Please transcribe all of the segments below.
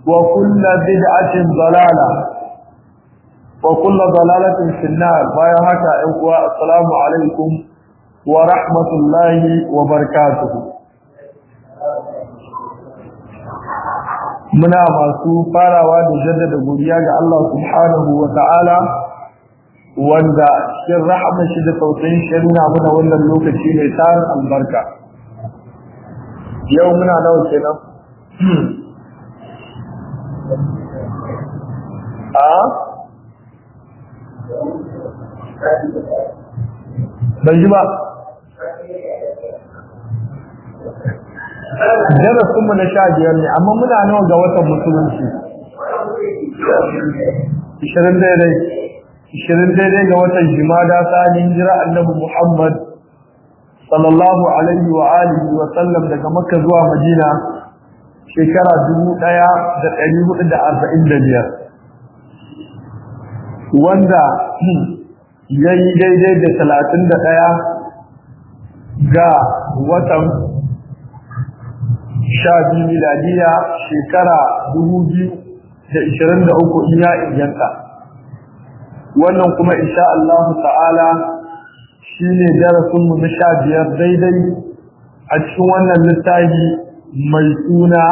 وكل بدعة ضلالة وكل ضلالة في النار بايا هكا إخوة السلام عليكم ورحمة الله وبركاته muna masu farawa da jaddada godiya ga Allah subhanahu wa ta'ala wanda cikin rahama shi da tausayin shi nuna mana wannan lokaci mai tarin albarka yau muna nawa kenan a ban ji ba darasinmu na sha biyar ne amma muna nawa ga watan musulunci ishirin daidai ishirin daidai ga watan jimada tsanin jira annabi muhammad sallallahu alaihi wa alihi wa sallam daga makka zuwa madina shekara dubu ɗaya da ɗari hudu da arba'in da biyar wanda ya yi daidai da talatin da ɗaya ga watan sha biyu miladiya shekara dubu biyu da ishirin da uku in ya inganta wannan kuma insha Allah ta'ala shi ne darasinmu na sha biyar daidai a cikin wannan littafi mai suna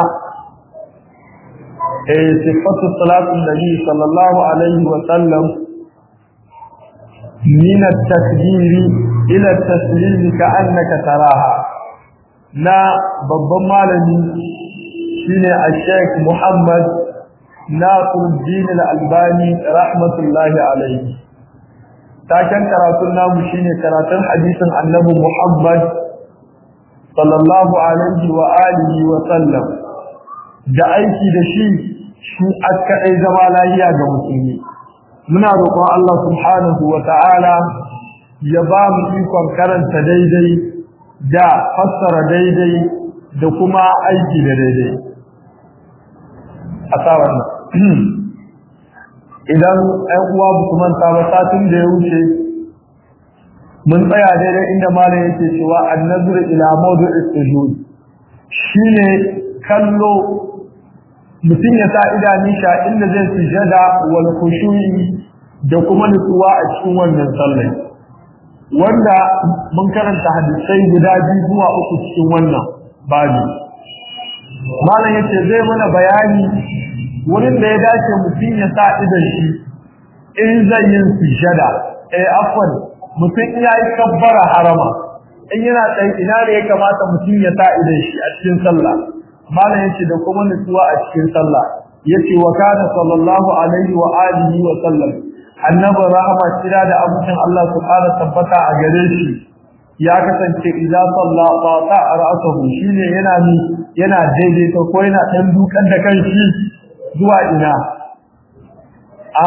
sifatu salatun nabi sallallahu alaihi wa sallam min at-takbir ila at-taslim ka'annaka taraha na babban malami shine al-Sheikh Muhammad Nasiruddin al-Albani rahmatullahi alaihi taken karatun namu shine karatun hadisin Annabi Muhammad sallallahu alaihi wa alihi wa sallam da aiki da shi shi aka dai zama lafiya ga musulmi muna roƙon Allah subhanahu wa ta'ala ya ba mu ikon karanta daidai da fassara daidai da kuma aiki da daidai a tsawon idan ɗan uwa ba su manta ba satin da ya wuce mun tsaya daidai inda malam yake cewa annazur ila mawdu'is sujud shine kallo mutum ya sa idanun sha inda zai sujada wal khushu'i da kuma nutsuwa a cikin wannan sallah wanda mun karanta hadisai guda biyu zuwa uku cikin wannan babu malam yace zai mana bayani wurin da ya dace mutum ya sa idan shi in zai yin sujada eh afwan mutum ya yi kabbara harama in yana tsaye ina da ya kamata mutum ya sa idan shi a cikin sallah malam yace da kuma nutsuwa a cikin sallah yace wa kana sallallahu alaihi wa alihi wa sallam annabi rahama kira da abucin Allah subhanahu tabbata a gare shi ya kasance idan salla fata ra'sahu shine yana ni yana daidaita ko yana dan dukan da kanshi zuwa ina a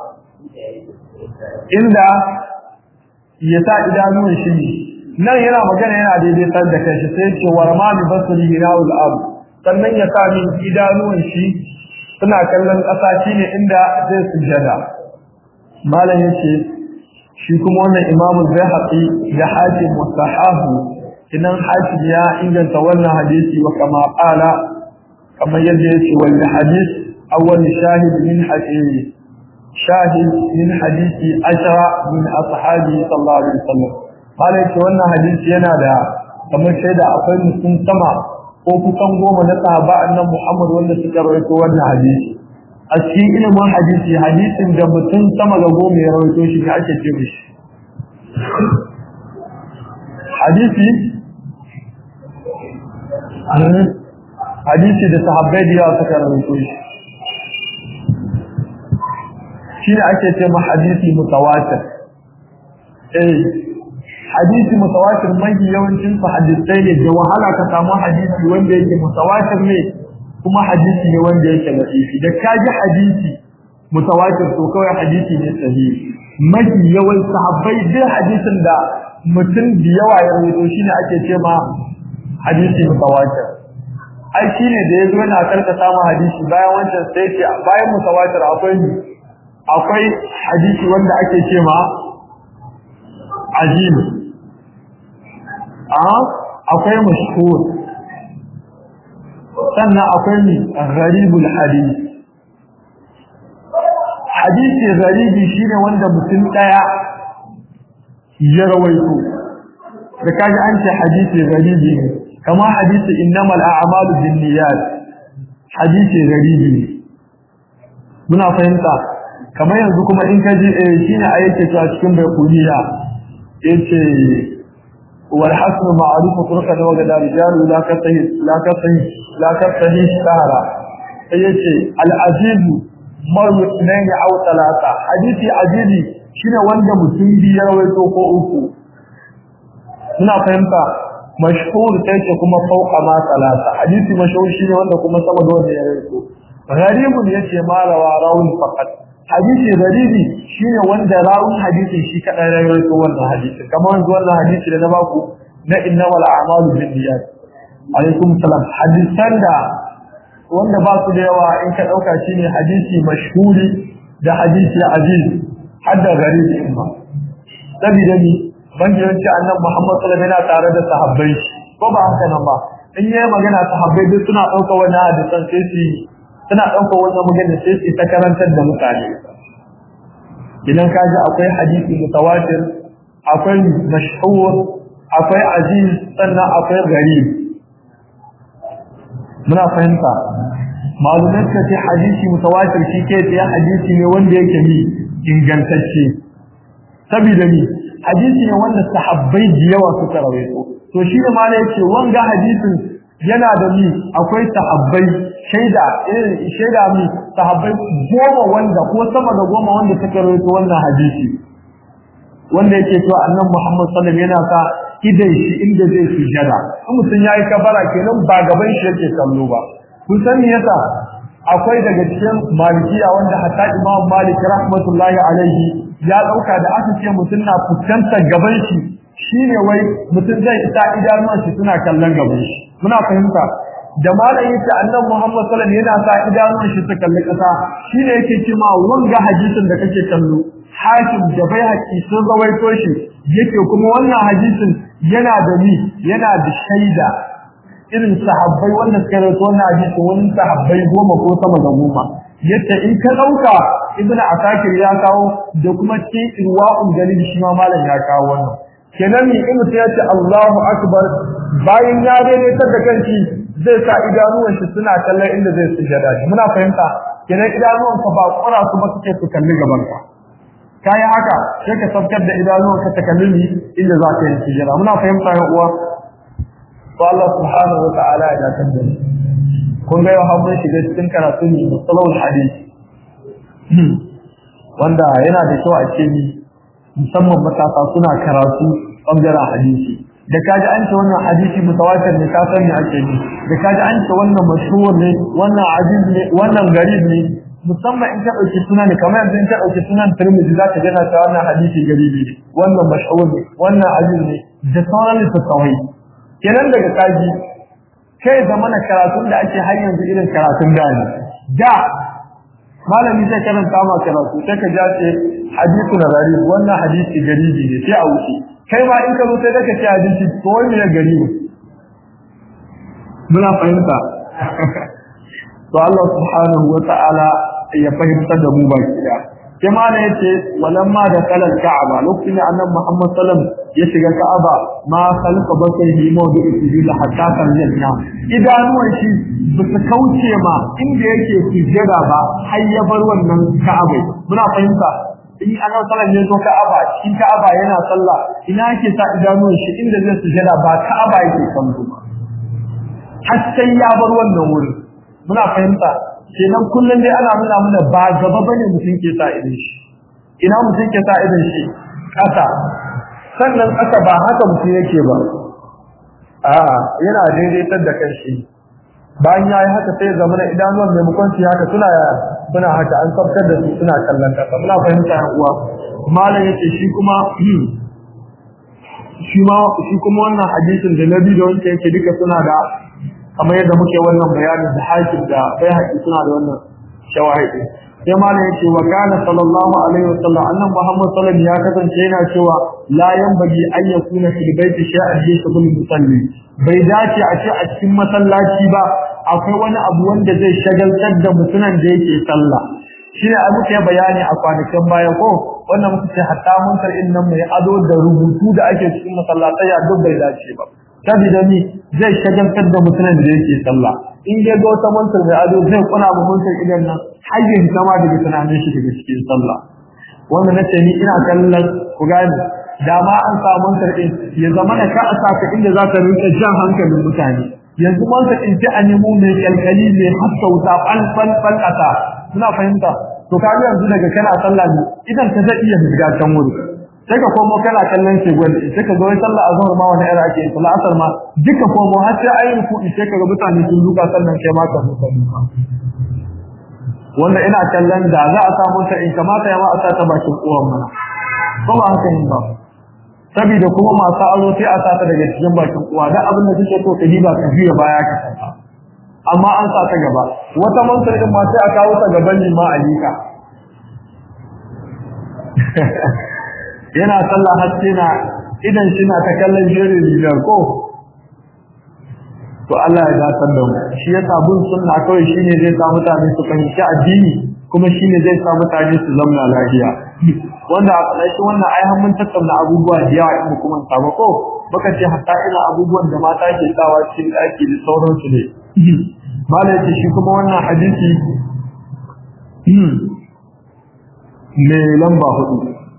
inda ya sa idanuwan shi nan yana magana yana daidaitar da kanshi sai ce warma bi basri hina'ul ab sannan ya sa min idanuwan shi suna kallon ƙasa shine inda zai sujada malam yace shi kuma wannan imamu Baihaqi da Hakim mustahabu idan Hakim ya inganta wannan hadisi wa kama qala kamar yadda yake wal hadith awwal shahid min hadith shahid min hadisi ashara min ashabi sallallahu alaihi wasallam malam yace wannan hadisi yana da kamar shaida akwai mutum sama ko kusan goma na sahaba annabi Muhammad wanda suka rawaito wannan hadisi a cikin ilimin hadisi hadisin da mutum sama ga goma ya rawaito shi ka ake ce mishi hadisi hadisi da sahabbai da yawa suka rawaito shi shi ne ake ce ma hadisi mutawatir eh hadisi mutawatir mai yawancin su hadisai ne da wahala ka samu hadisi wanda yake mutawatir ne kuma hadisi ne wanda yake laifi da kaji hadisi mutawatir to kawai hadisi ne sahihi mafi yawan sahabbai duk hadisin da mutum da yawa ya rawaito shine ake ce ma hadisi mutawatir ai shine da yazo yana karka samu hadisi bayan wancan sai ce bayan mutawatir akwai akwai hadisi wanda ake ce ma ajib a akwai mashhur sannan akwai ni gharibul hadith hadisi gharibi shine wanda mutum daya ya rawaito da kaji an ce hadisi gharibi ne kama hadisi innamal a'malu binniyat hadisi gharibi ne muna fahimta kamar yanzu kuma in kaji eh shine ayyake ta cikin baykuniya yace wal hasn ma'ruf turka da waga rijal la ka sahih la ka sahih la ka sahih sahara yace al aziz maru sunayn aw talata hadisi azizi shine wanda mutum biyar rawaito ko uku muna fahimta mashhur sai ce kuma fauqa ma talata hadisi mashhur shine wanda kuma sama da wanda ya rawaito gharibun yace ma rawa rawun faqat hadisi garibi shine wanda rawun hadisi shi kadai ya rawaito wannan hadisi kamar yanzu wannan hadisi da na baku na innamal a'malu binniyat alaikum salam hadisan da wanda ba su da yawa in ka dauka shine hadisi mashhuri da hadisi aziz hadda garibi in ba sabida ni bangiranci annabi Muhammad sallallahu alaihi wasallam yana tare da sahabbai ko ba haka nan ba in yayi magana sahabbai duk suna dauka wannan hadisan sai su suna ɗaukar wannan magana sai su ta karantar da mutane idan ka ji akwai hadisi mutawatir akwai mashhur akwai aziz sannan akwai gharib muna fahimta malumai suka ce hadisi mutawatir shi ke tsaye hadisi ne wanda yake ni ingantacce saboda ni hadisi ne wanda sahabbai da yawa suka rawaito to shi ne ma yake wanga hadisin yana da ni akwai sahabbai shaida irin shaida mi sahabbai goma wanda ko sama da goma wanda suka rawaito wannan hadisi wanda yake cewa annabi Muhammad sallallahu alaihi wasallam yana sa idan shi inda zai sujada in mutum yayi kabara kenan ba gaban shi yake kallo ba kun san me yasa akwai daga cikin malikiya wanda hatta Imam Malik rahmatullahi alaihi ya dauka da aka ce mutum na fuskantar gaban shi shine wai mutum zai isa idanuwan shi suna kallon gaban shi muna fahimta da malam yace annabi Muhammad sallallahu alaihi wasallam yana sa idanun shi su kalli kasa shine yake cewa wanga hadisin da kake kallo hakim da bai haƙi sun rawaito shi yake kuma wannan hadisin yana da ni yana da shaida irin sahabbai wanda suka rawaito wannan hadisin wani sahabbai goma ko sama da goma yace in ka dauka ibnu asakir ya kawo da kuma cikin irwa'un dalil shi ma malam ya kawo wannan kenan ni in mutum ya ce Allahu akbar bayan ya daidaitar da kanshi zai sa idanuwan shi suna kallon inda zai sujada shi muna fahimta kenan idanuwan ka ba kura su ba suke su kalli gaban ka kai haka sai ka sabkar da idanuwan ka ta kalli ni inda za ka yi sujada muna fahimta ya uwa to Allah subhanahu wa ta'ala ya dakar da ni kun ga yau mun shiga cikin karatu ne musalawul hadisi wanda yana da kyau a ce ni musamman matasa suna karatu bangaren hadisi da kaji an ce wannan hadisi mutawatir ne ka san me ake yi da kaji an ce wannan mashhur ne wannan aziz ne wannan garib ne musamman in ka dauki sunan ne kamar yanzu in ka dauki sunan Tirmidhi zaka ga na cewa wannan hadisi garibi ne wannan mashhur ne wannan aziz ne da sauran littattafai kenan daga kaji kai zamana karatun da ake har yanzu irin karatun da ne da malami zai karanta ma karatu sai ka ja ce hadithu na gari wannan hadisi garibi ne sai a wuce kai ma in ka zo sai ka ce hadisi to wani ya garibi muna fahimta to Allah subhanahu wa ta'ala ya fahimtar da mu baki da sai ma ne yace walamma da kalal ka'aba lokacin da annabi Muhammad sallam ya shiga ka'aba ma khalqa basarihi mawdu'u sujud hatta kan janna idanuwan shi ba su kauce ma inda yake sujada ba har ya bar wannan ka'aba muna fahimta in ana sallan ne zo ka'aba cikin ka'aba yana sallah ina yake sa idanuwan shi inda zai sujada ba ka'aba yake kallo ba har sai ya bar wannan wurin muna fahimta kenan kullum dai ana nuna mana ba gaba bane mutum ke sa idan shi ina mutum ke sa idan shi kasa sannan kasa ba haka mutum yake ba a'a yana daidaitar da kanshi bayan yayi haka sai zama na idanuwan maimakon su haka suna suna haka an tsaftar da su suna kallon kasa muna fahimta yan uwa malam yace shi kuma shi ma shi kuma wannan hadisin da nabi da wanda yake duka suna da kamar yadda muke wannan bayanin da hakim da bai haƙi suna da wannan shawahidi sai malam yace wa kana sallallahu alaihi wa sallam annan muhammad sallallahu alaihi ya kasance yana cewa la yanbaghi an yakuna fil baiti shay'an yashghul musalli bai dace a ce a cikin masallaci ba akwai wani abu wanda zai shagaltar da mutumin da yake sallah shi ne abu ke bayani a kwanakin baya ko wannan muka ce hatta mun karɓi nan mai ado da rubutu da ake cikin masallatai a duk bai dace ba saboda ni zai shagaltar da mutumin da yake sallah in dai ga wata mantar mai ado zai kuna mu mantar idan nan har yin zama daga tunanin shi daga cikin sallah wanda nace ni ina kallon ku gane da ma an samu karɓin ya zama da ka a saka inda za ka rinka jan hankalin mutane yanzu man ka in a nemo mai kalkali mai haska wuta fal fal fal kasa suna fahimta to ka ga yanzu daga kana sallah ne idan ka zai iya shiga can wuri sai ka komo kana kallon shi gwal sai ka zo wai sallah azhar ma wani era ake sallah asar ma duka komo har sai ayi ku sai ka ga mutane sun duka sannan kai ma ka duka duka wanda ina kallon da za a samu ta in kamata ya ma a sa ta bakin uwan mana ko ba haka yin ba saboda kuma masu aro sai a sata daga cikin bakin uwa da abin da kike so ka diba ka juya baya ka saka amma an sa ta gaba wata mansar din ma sai a kawo ta gaban lima alika yana sallah haske na idan shi na ta kallon jere biyar ko to Allah ya dasar da mu shi yasa bin sunna kawai shine zai sa mutane su fahimci addini kuma shine zai sa mutane su zama lafiya wanda a ƙarshen wannan ai har mun tattauna abubuwa da yawa in kuma saba ko baka ce hatta ina abubuwan da mata ke sawa cikin ɗaki da sauransu ne malai ce shi kuma wannan hadisi me lamba hudu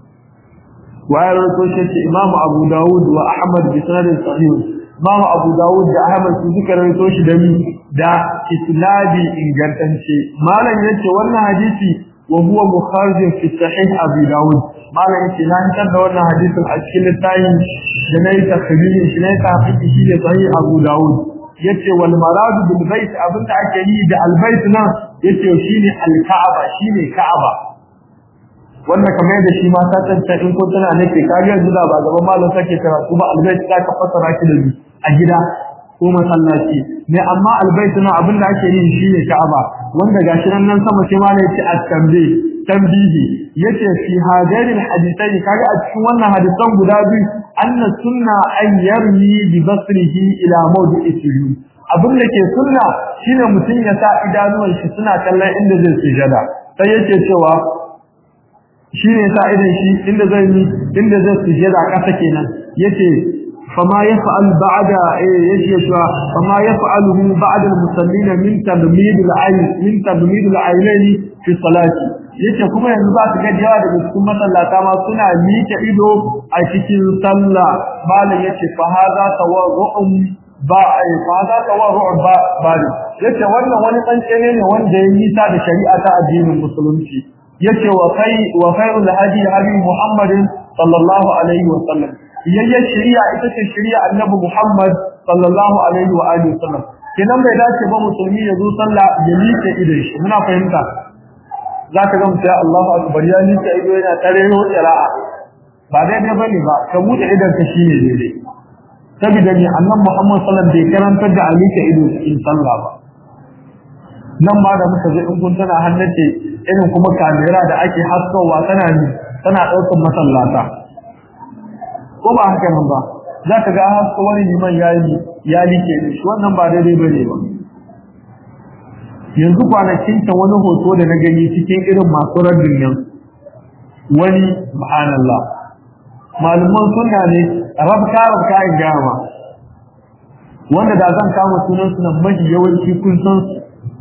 wayar rawaito shi ce Imam Abu Dawud wa Ahmad bi sanadin sahih Imam Abu Dawud da Ahmad su suka rawaito shi da mi da isnadi ingantacce malam yace wannan hadisi wa huwa mukharij fi sahih Abu Dawud malam yace na hitar da wannan hadisin a cikin littafin da nayi takhrij shi ne ta hadisi shi da sahih Abu Dawud yace wal marad bil bait abinda ake yi da al bait nan yace shine al Ka'aba shine Ka'aba wanda kamar da shi ma ta tantance in ko tana nake kage yanzu da ba gaban malam sake karatu ba albayt ka ka fassara shi da a gida ko masallaci ne amma albayt na abin da ake yi shine Ka'aba wanda gashi nan nan sama sai malam yace at-tambi tambihi yace fi hadarin hadithai kaga a cikin wannan hadisan guda biyu anna sunna an yarmi bi basrihi ila mawdi'i sujud abin da ke sunna shine mutum ya sa idanuwan shi suna kallon inda zai sujada sai yace cewa shi ne sa idan shi inda zai yi inda zai sujada kasa kenan yace fama yaf'al ba'da yace cewa fama yaf'aluhu ba'da al-musallin min tadmid al-ayn min tadmid al-aynayn fi salati yace kuma yanzu ba su ga yawa daga cikin masallata ma suna miƙe ido a cikin sallah malam yace fa hadha tawarru'un ba ai fa hadha tawarru'un ba ba yace wannan wani tsantsene ne wanda ya yi ta da shari'a ta addinin musulunci yace wa kai wa khairul hadi hadi Muhammadin sallallahu alaihi wa sallam yayya shari'a ita ce shari'a annabi Muhammad sallallahu alaihi wa alihi wa sallam kenan bai dace ba musulmi ya zo sallah ya liƙe idon shi muna fahimta zaka ga mutum Allahu akbar ya liƙe ido yana tareho qira'a ba daidai bane ba ka bude idon ka shine daidai saboda ni annabi Muhammad sallallahu alaihi wa sallam bai karanta da alika ido cikin sallah ba nan ma da muka je in kun tana hannace irin kuma kamera da ake haskowa tana ni tana daukar masallata ko ba haka nan ba za ka ga hasko wani liman yayi ya like shi wannan ba daidai bane ba yanzu kwanakin ta wani hoto da na gani cikin irin masu raddin nan wani subhanallah malaman sunna ne rabka rabka in gama wanda da zan kama sunan sunan mafi yawanci kun san su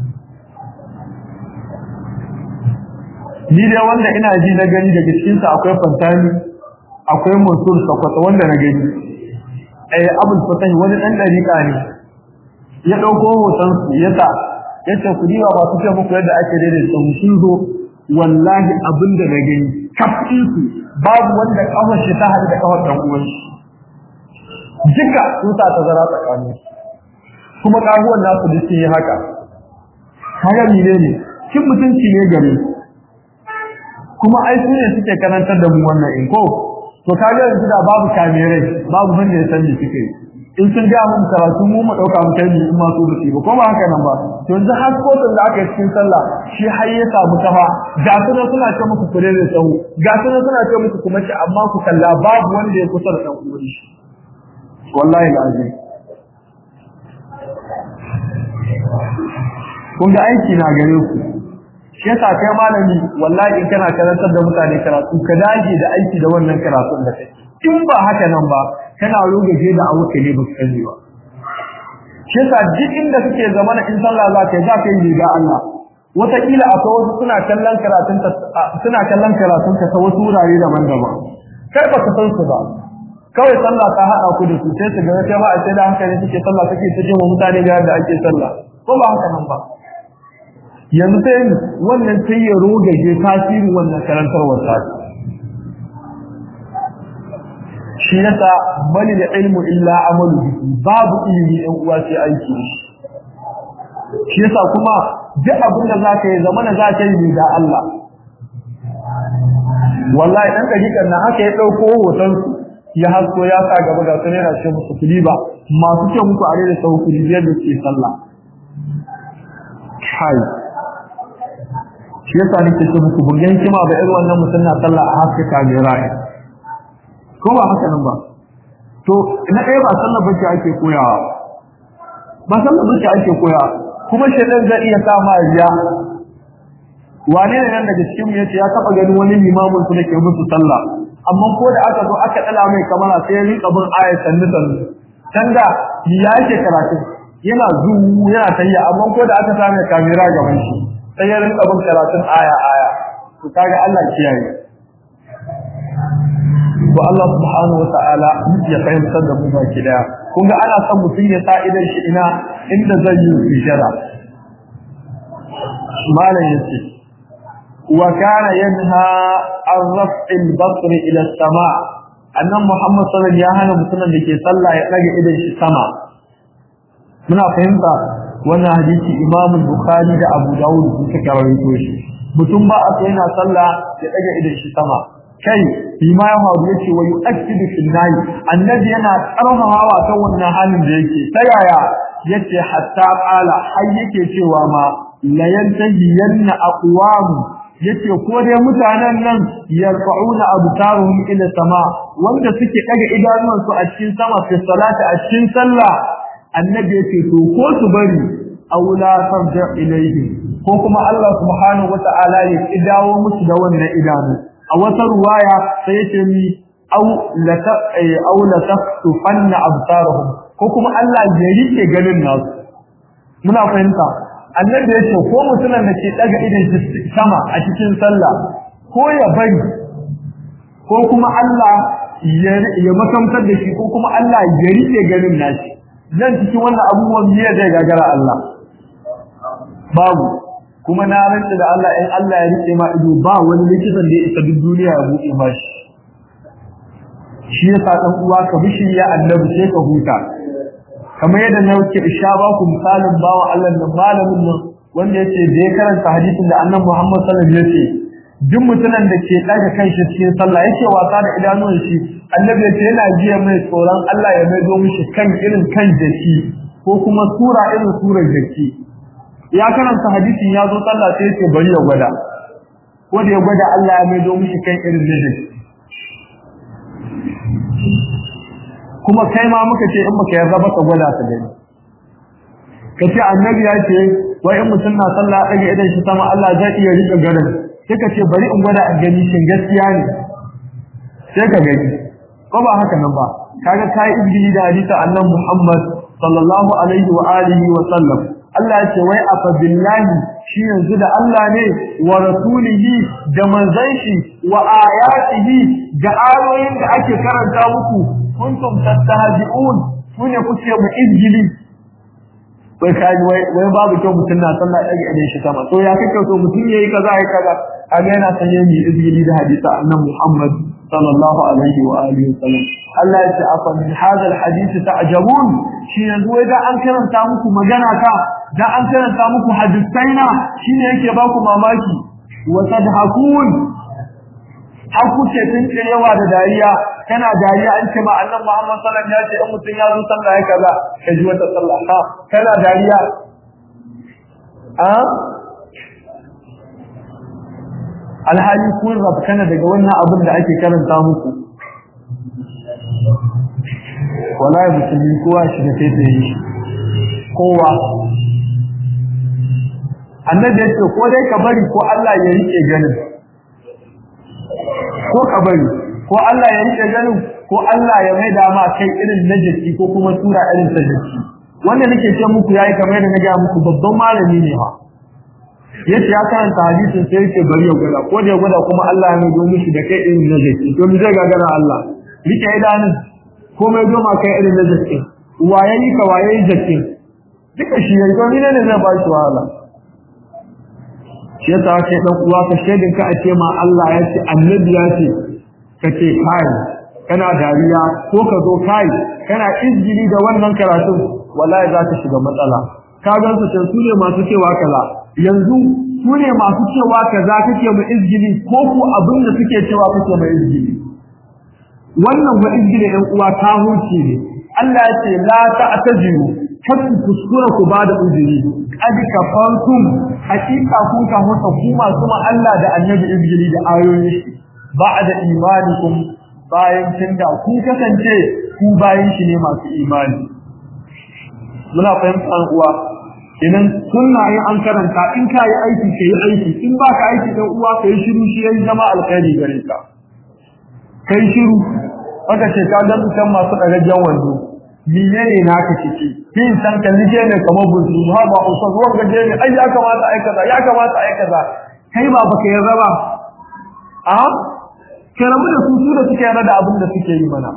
ni dai wanda ina ji na gani daga cikin sa akwai fantani akwai mansur sakwata wanda na gani eh abul fatahi wani dan dariƙa ne ya dauko hoton su ya sa yace ku diba ba su ce muku yadda ake daidaita mu sun zo wallahi abin da na gani kafin su babu wanda kafar shi ta hada da kafar dan uwan shi duka sun sa tazara tsakanin kuma kaguwan nasu duk sun yi haka kaga mene ne kin mutunci ne gare kuma ai su ne suke karantar da mu wannan in ko to kaga yanzu da babu kamerai babu wanda ya san me suke in sun ga mun karatu mu mu dauka mu kai in ma su da ba ko ba haka nan ba to yanzu har kotun da aka yi cikin sallah shi har ya samu kafa ga su ne suna ce muku kure da tsawo ga su ne suna ce muku kuma ci amma ku kalla babu wanda ya kusa da dan uwan shi wallahi alazim kun ga aiki na gare ku shi yasa kai malami wallahi in kana karantar da mutane karatu ka dage da aiki da wannan karatun da kai in ba haka nan ba kana rugaje da abuka ne ba sani ba shi yasa duk inda kake zamana in sallah za ka yi za ka yi riga Allah wataƙila akwai wasu suna kallon karatun suna kallon karatun ka ta wasu wurare daban-daban kai ba ka san su ba kawai sallah ta haɗa ku da su sai su ga kai ba a sai da hankali suke sallah suke ta jin mutane ga yadda ake sallah ko ba haka nan ba yanzu sai wannan sai ya rogaje tasirin wannan karantarwar ta shi yasa bali da ilmu illa amalu babu ilimi ɗan uwa sai aiki shi yasa kuma duk abin da zaka yi zamana zaka yi da Allah wallahi dan dariƙar nan haka ya dauko hoton su ya hasko ya sa gaba ga sunan yana ce musu kuliba masu ce muku a da sau kulibiyar da ke sallah kai shi yasa nake ce muku bugen kima ba irin wannan mutum na sallah a haska kamera ko ba haka nan ba to na ɗaya ba sallar bacci ake koyawa ba sallar bacci ake koyawa kuma shaitan zai iya sa ma riya wane ne nan daga cikin mu yace ya taba ganin wani limamin su dake musu sallah amma ko da aka zo aka dala mai kamera sai ya rika bin ayat sannu sannu can da ya yake karatu yana zuwu yana tayya amma ko da aka same kamera gaban shi sai ya rika bin karatun aya aya to kaga Allah kiyaye to Allah subhanahu wa ta'ala ya fahimtar da mu baki daya kun ga ana son mutum ya sa idan shi ina inda zai yi hijira malam yace wa kana yanha an raf'il basr ila as-sama annan muhammad sallallahu alaihi wasallam ya hana mutumin da ke sallah ya daga idan shi sama muna fahimta wannan hadisi imam bukhari da abu dawud suka rawaito shi mutum ba a yana sallah ya daga idan shi sama kai bima ya faru yace wa yu'akkidu fil nahi annabi yana karfafawa kan wannan halin da yake ta yaya yace hatta qala har yake cewa ma la yantahiyanna aqwam yace ko dai mutanen nan yarfa'una abtaruhum ila sama wanda suke daga idanuwansu a cikin sama fi salati a cikin sallah annabi yace to ko su bari aula tarja ilayhi ko kuma Allah subhanahu wata'ala ya dawo musu da wannan idanu a wata ruwaya sai yace mi aw la ta aw la taftufanna absaruhum ko kuma Allah ya rike ganin nasu muna fahimta annabi yace ko mutumin da ke daga idan sama a cikin sallah ko ya bari ko kuma Allah ya makamtar da shi ko kuma Allah ya rike ganin nashi nan cikin wannan abubuwan biye zai gagara Allah babu kuma na rantsa da Allah in Allah ya rike ma ido ba wani likitan da ya isa duk duniya ya buɗe ma shi shi yasa dan uwa ka bishi ya annabi sai ka huta kamar yadda na wuce isha ba ku misalin bawa Allah da malamin nan wanda yace da ya karanta hadisin da annabi Muhammad sallallahu alaihi wasallam yace duk mutumin da ke daga kanshi cikin sallah yake wasa da idanun shi annabi yace yana jiya mai tsoron Allah ya maido mishi kan irin kan jaki ko kuma sura irin surar jaki ya karanta hadisin ya zo sallah sai yace bari ya gwada ko da ya gwada Allah ya maido mishi kan irin jaki kuma kai ma muka ce in baka yarda ba ka gwada ta gani kace annabi ya ce wai in mutum na sallah daga idan shi sama Allah zai iya rika garin sai ka ce bari in gwada a gani shin gaskiya ne sai ka gani ko ba haka nan ba kaga kai ibni da hadisi annabi Muhammad sallallahu alaihi wa alihi wa sallam Allah ya ce wai afa billahi shi yanzu da Allah ne wa rasulihi da manzon shi wa ayatihi da ayoyin da ake karanta muku kuntum tattahzi'un kune kuke mu injili wai kaji wai wai babu kyau mutun na sallah dage idan shi sama to ya kake so mutun yayi kaza yayi kaza kaga yana sanye ni injili da hadisi annabi Muhammad sallallahu alaihi wa alihi wasallam Allah ya ce afa min hadha alhadith ta'jabun shi yanzu wai da an karanta muku magana ka da an karanta muku hadisaina shine yake ba ku mamaki wa tadhakun har kuke tunkirewa da dariya kana dariya an ce ma annabi Muhammad sallallahu alaihi wasallam ya ce in mutun ya zo sallah ya kaza ka ji wata sallah ha kana dariya a alhali kun rabkana daga wannan abin da ake karanta muku wallahi musulmi kowa shi da sai yi kowa annabi ya ce ko dai ka bari ko Allah ya rike ganin ko ka bari ko Allah ya rike ganin ko Allah ya mai da ma kai irin na jiki ko kuma tura irin ta jiki wanda nake ce muku yayi kamar da na ga muku babban malami ne ha yace ya karanta hadisin sai yake bari ya gwada ko da ya gwada kuma Allah ya mai mishi da kai irin na jiki to mu zai gagara Allah rike idanun ko mai doma kai irin na jiki waye ni ka waye jiki duka shi yayi to ne ne zai ba shi wahala shi yasa kai dan uwa ka shedin ka a ce ma Allah ya ce annabi ya ce kace kai kana dariya ko ka zo kai kana izgili da wannan karatu wallahi za ka shiga matsala ka ga su su ne masu cewa kaza yanzu su ne masu cewa kaza kake mu izgili ko ku abin da suke cewa kake mu izgili wannan wa izgili ɗan uwa ta huce ne Allah ya ce la ta'tajiru kar ku kuskura ku ba da uzuri qad kafartum hakika kun ka hota ku masu ma Allah da annabi izgili da ayoyi ba'da imanikum bayan kin da kun kasance ku bayan shi ne masu imani muna fahimtar uwa idan sunna in an karanta in ka yi aiki ka yi aiki in ba ka aiki dan uwa ka yi shiru shi yayi zama alkhairi gare ka kai shiru aka ce ka ga mutan masu dagajen wando menene naka ciki kin san ka nije ne kamar buzu ha ba usa ruwan gaje ne ai ya kamata ai kaza ya kamata ai kaza kai ba baka yarda ba a karamu da su su da suke yarda da abin da suke yi mana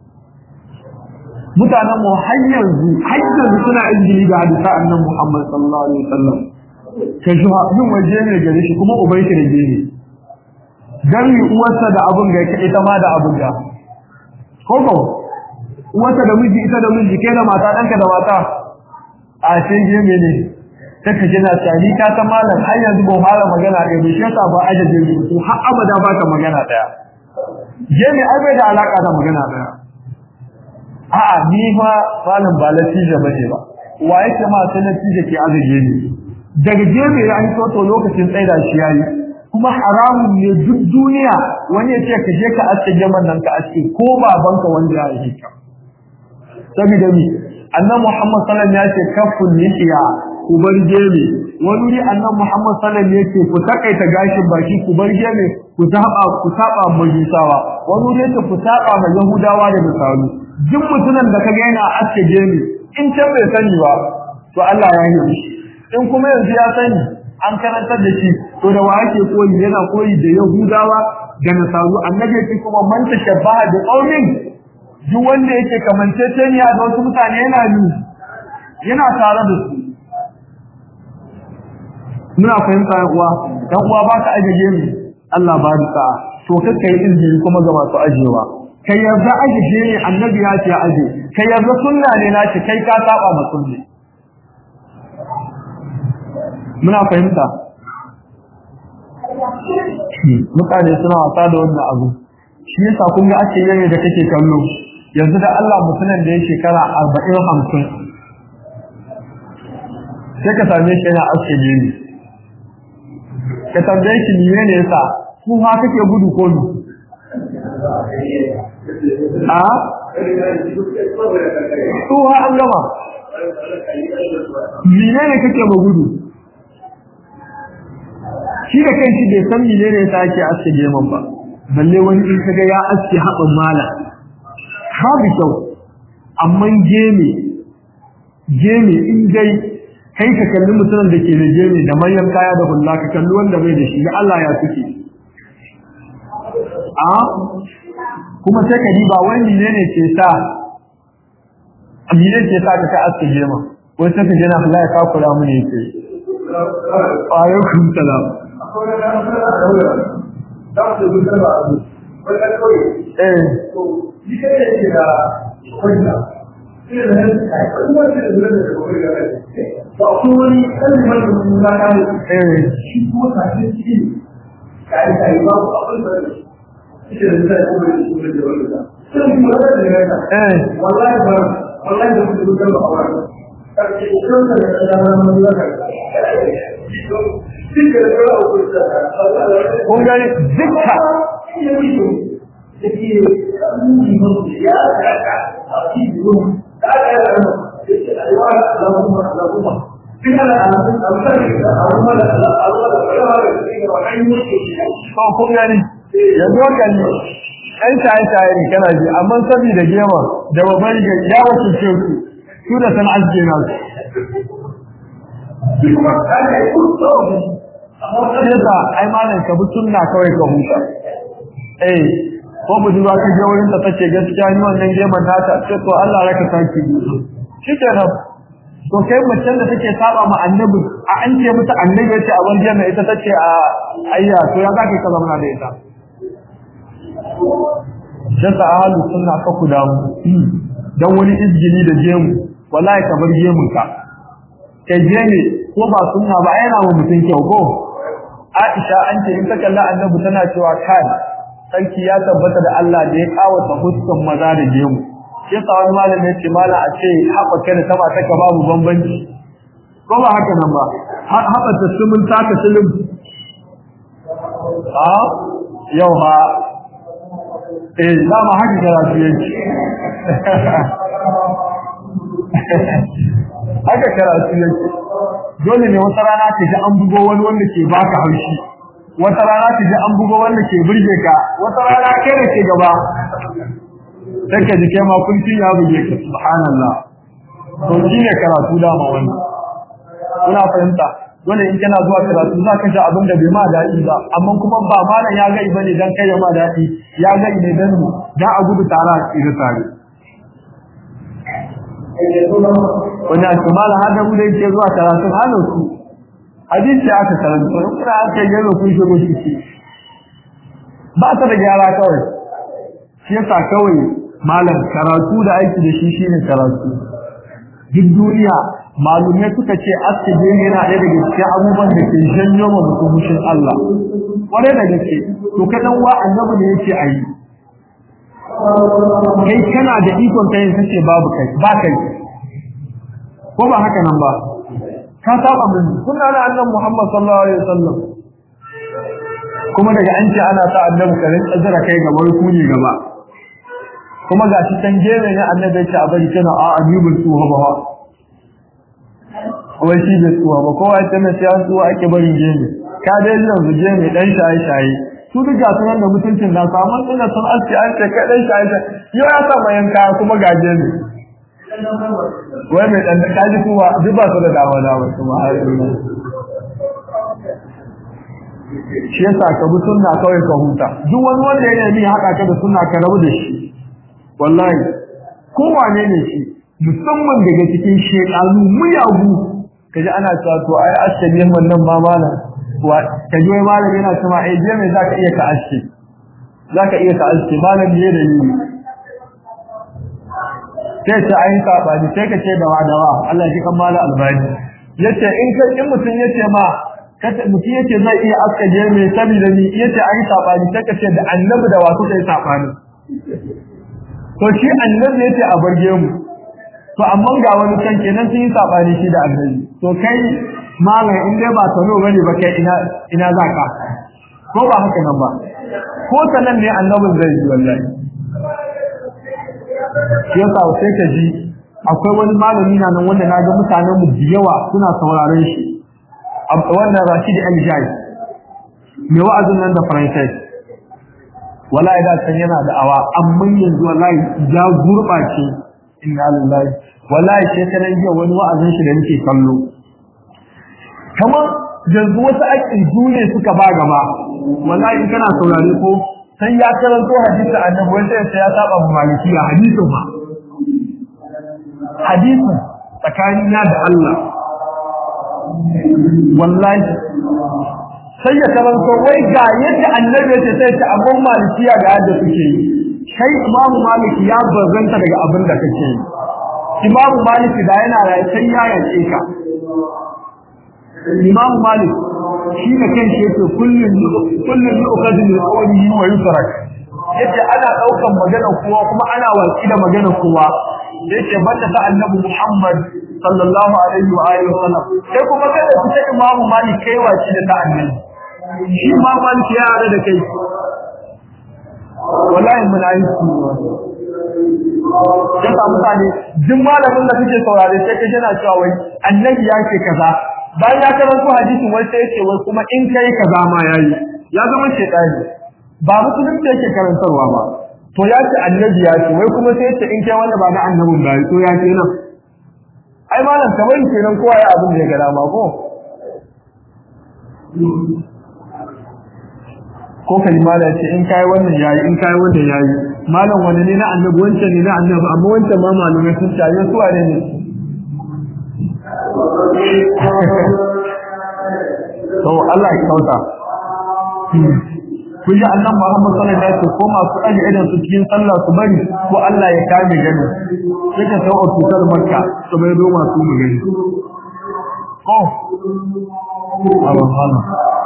mutanen mu har yanzu har yanzu suna injili da hadisa annabi Muhammad sallallahu alaihi wasallam kai shi yin waje ne gare shi kuma ubai shi rage ne gami uwarsa da abun ga ita ma da abun ga koko uwarsa da miji ita da miji kai da mata danka da mata a sai je ne take kina tsani ka ta malam har yanzu ba fara magana ɗaya bai shaka ba ajaje rubutu har abada ba ta magana ɗaya je ne ai bai da alaka da magana ɗaya a'a ni fa malam ba latija bane ba wa yake ma sai latija ke azaje ni daga jebe ya yi to lokacin tsaida shi yayi kuma haramun ne duk duniya wani ya ce ka je ka aske jaman nan ka aske ko babanka wanda ya yi ka saboda mi annabi Muhammad sallallahu alaihi wasallam ya ce kafun lihiya ku bar jebe wani ne annabi Muhammad sallallahu alaihi wasallam ya ce ku takaita gashin baki ku bar jebe ku saba ku saba majusawa wani ne ce ku saba ma yahudawa da misalu duk mutumin da kaga yana aske jebe in can bai sani ba to Allah ya yi shi in kuma yanzu ya sani an karantar da shi to da wa ake koyi yana koyi da yahudawa da nasaru annabi yake kuma man tashabbaha bi qaumin duk wanda yake kamanceceniya da wasu mutane yana ni yana tare da su muna fahimta yan uwa dan uwa ba ka ajiye mu Allah ba ka to kakkai izini kuma ga masu ajewa kai yarda ajiye ne annabi ya ce aje kai yarda sunna ne na ce kai ka saba ma sunni muna fahimta mutane suna wasa da wannan abu shi yasa kun ga ake yare da kake kallo yanzu da Allah mutumin da ya shekara 40 50 sai ka same shi yana aske gini ka tambaye shi ne ne yasa ku ha kake gudu ko ni a ku ha an gama menene kake ma gudu shi da kanshi bai san menene yasa ake aske geman ba balle wani in kaga ya aske haɓin mala babu kyau amma geme geme in dai kai ka kalli mutumin da ke da geme da manyan kaya da hulla ka kalli wanda bai da shi ga Allah ya suke a kuma sai ka diba wani menene ke sa menene ke sa ka ka aske gema wai sai ka jina Allah ya kakura mu ne yake alaikum salam eh kun gani dukka ko kun gani yanzu kan ɗan shaye-shaye ne kana ji amma saboda gema da babban ga ya wasu ce su su da san aske na su yasa ai malam ka bi sunna kawai ka huta eh ko budurwa ka je wurin ta tace gaskiya ni wannan geman nata ce to Allah raka saki shikenan to kai macen da take saba ma annabi a an ce mata annabi yace a wajen mai ita tace a ayya to ya zaka ka zama da ita shaka ahlus sunna ka ku damu dan wani izgili da jemu wallahi ka bar jemun ka kai jeme ko ba sunna ba yana wa mutun kyau ko Aisha an ce in ta kalla annabi tana cewa kai sarki ya tabbata da Allah da ya kawata huskan maza da gemu shi yasa wani malami ya ce mala a ce haɓaka da sama taka babu bambanci ko ba haka nan ba haɓa ta sumun taka sulum a yau ha eh za mu haka karatu yanki haka karatu yanki dole ne wata rana ka ji an bugo wani wanda ke baka haushi wata rana ka ji an bugo wanda ke burge ka wata rana kai da ke gaba sai ka ji kai ma kunci ya buge ka subhanallah to shine karatu da ma wannan kuna fahimta dole in kana zuwa karatu za ka ji abin da bai ma daɗi ba amma kuma ba malam ya ga bane dan kai ma daɗi ya ga ne dan mu dan a gudu tare a tsira tare wani a ce malam hada mu da yake zuwa karatu halin su hadisi aka karanta kuma aka yi yaro kun shigo shi ba ta da gyara kawai shi yasa kawai malam karatu da aiki da shi shine karatu duk duniya malumai suka ce asibin yana ɗaya daga cikin abubuwan da ke janyo ma mutum mushin Allah kwarai da gaske to ka dan wa annabi ne yake ayi kai kana da ikon kai kace babu kai ba kai ko ba haka nan ba ka saba min kunna da annabi Muhammad sallallahu alaihi wasallam kuma daga an ce ana ta annabi karin azra kai gaba ku ne gaba kuma gashi can gere ne annabi ce a bari kana a ajibul suha ba wai shi bai tsuwa ba kowa ya tana sai an tsuwa ake barin gere ka dai yanzu gere dan shaye shaye su duk ga sunan da mutuncin na samu ina sun aski an ce kai dan shaye shaye yau ya sa mayan kaya kuma ga gere wai mai dan da kaji kuma duk ba su da dawa dawa kuma har shi yasa ka bi sunna kawai ka huta duk wani wanda ya nemi haka ka da sunna ka rabu da shi wallahi ko wane ne shi musamman daga cikin shekaru muyagu kaji ana cewa to ai ashabi wannan ma malam wa kaji wai malam yana cewa ai je mai zaka iya ka aske zaka iya ka aske malam ne da yi sai ta ayin sabani sai ka ce da wadawa Allah shi kan malam albani yace in kai in mutun yace ma kace mutum yace zai iya aske je mai saboda ni yace ayin sabani sai ka ce da annabi da wasu sai sabani to shi annabi yace a barge mu to amma ga wani can kenan sun yi sabani shi da annabi to kai malam in dai ba sano bane ba kai ina ina zaka ko ba haka nan ba ko sanan ne annabin zai yi wallahi shi yasa sai ka ji akwai wani malami na nan wanda naga mutanen mu da yawa suna sauraron shi wannan Rashid Al-Jai mai wa'azin nan da Faransai wallahi da san yana da awa amma yanzu wallahi ya gurbace inna lillahi wallahi shekaran jiya wani wa'azin shi da nake kallo kamar yanzu wasu aƙidu ne suka ba gaba wallahi in kana saurare ko sai ya karanto hadisi annabi wanda sai ya saba mu malikiya hadisin ma hadisin tsakanina da Allah wallahi sai ya karanto wai ga yadda annabi ya ce sai ta abun malikiya ga yadda suke yi kai imamu maliki ya bazanta daga abin da kake yi imamu maliki da yana rayu sai ya yace ka imamu malik shi da kanshi yake kullun kullun yu'khadhu min qawlihi wa yutrak yace ana daukan magana kowa kuma ana watsi da magana kowa yace banda ta annabi muhammad sallallahu alaihi wa alihi wasallam sai kuma kada ku ta imamu malik kai wace da ta annabi shi imamu malik ya hada da kai wallahi munafiki ya sa mutane duk malamin da kake saurare sai kaje na cewa wai annabi ya ce kaza bayan ya karanto hadisin wai sai yace wai kuma in kai kaza ma yayi ya zama shaytani ba musulunci yake karantarwa ba to ya ce annabi ya ce wai kuma sai yace in kai wanda ba na annabin ba to ya ce nan ai malam kamar kenan kowa ya abin da ya ga dama ko ko kalima da ce in kai wannan yayi in kai wannan yayi malam wani ne na annabi wancan ne na annabi amma wancan ma malamai sun ce ayi suwa ne to Allah ya kauta kun ji annan Muhammad sallallahu alaihi wasallam ko masu aje idan su cikin sallah su bari ko Allah ya kame gani sai ka sau tutar makka su bai zo masu mu gani ko Allah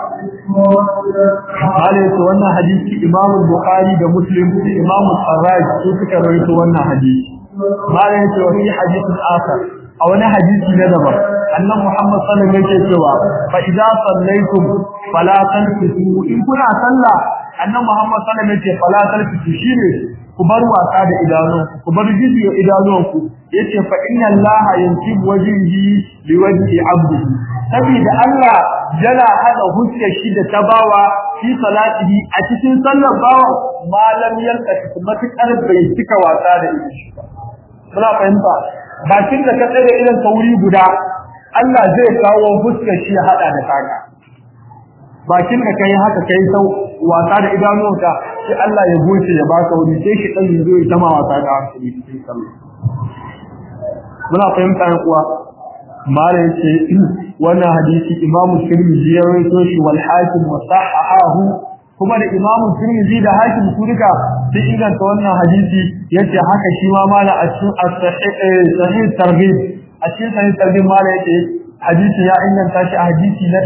Kale to wannan hadisi Imam Bukhari da Muslim da Imam Sarraj su suka rawaito wannan hadisi. Mala yace wa fi hadisin akhar a wani hadisi na daban annan Muhammad sallallahu alaihi wasallam yake cewa fa idza sallaytum fala tanfisu in kuna sallah annan Muhammad sallallahu alaihi wasallam yake fala tanfisu shine ku bar wasa da idanunku ku bar jijiyo idanunku yace fa inna Allah yansib wajhihi liwajhi 'abdihi saboda Allah yana hada huskar shi da tabawa fi salatihi a cikin sallar bawa malam yanka matukar bai cika wasa da shi muna fahimta bakin da ka tsare irin tauri guda Allah zai kawo huskar shi ya hada da taka bakin da kai haka kai sau wasa da idanuwanka sai Allah ya goce ya baka wuri sai shi dan zo ya tama wasa da hankali cikin sallah muna fahimta yan uwa mala yace wannan hadisi Imam Tirmidhi ya rawaito shi wal Hakim wa sahahahu kuma da Imam Tirmidhi da Hakim su duka sun inganta wannan hadisi yace haka shi ma mala a cikin sahih targhib a cikin sahih targhib mala yace hadisi ya inganta shi a hadisi na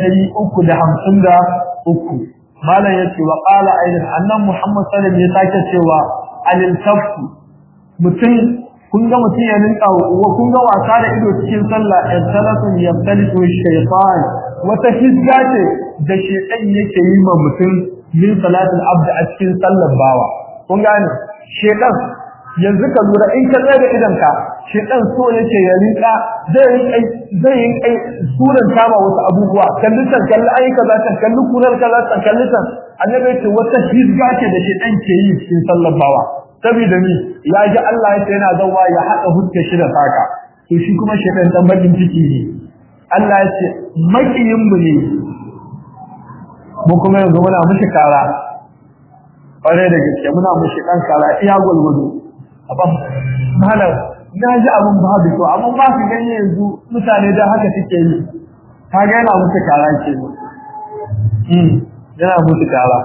353 mala yace wa qala aidan annan Muhammad sallallahu alaihi wasallam ya sake cewa alil tafsu mutum kun ga mutum ya ninka wa kun ga wasa da ido cikin sallah in salatun yamtaliku shaytan wata hizza ce da shaytan yake yi ma mutum min salatul abd a cikin sallar bawa kun gane shaytan yanzu ka lura in ka tsaya da idan ka shaytan so yake ya rinka zai rinka zai rinka suran kama wasu abubuwa kalli tan kalli ayi kaza tan kalli kunar kaza tan kalli tan annabi ce wata hizza ce da shaytan ke yi cikin sallar bawa saboda mi ya ji Allah ya ce yana zauwa ya haɗa huska shi da saka to shi kuma shaitan dan bakin ciki ne Allah ya ce makiyin mu ne mu kuma yanzu muna mushi kara kware da gaske muna mushi dan kara iya gwalgwado abam malam na ji abun babu to amma ba su ganye yanzu mutane da haka suke yi ka ga yana mushi kara ke hmm yana mushi kara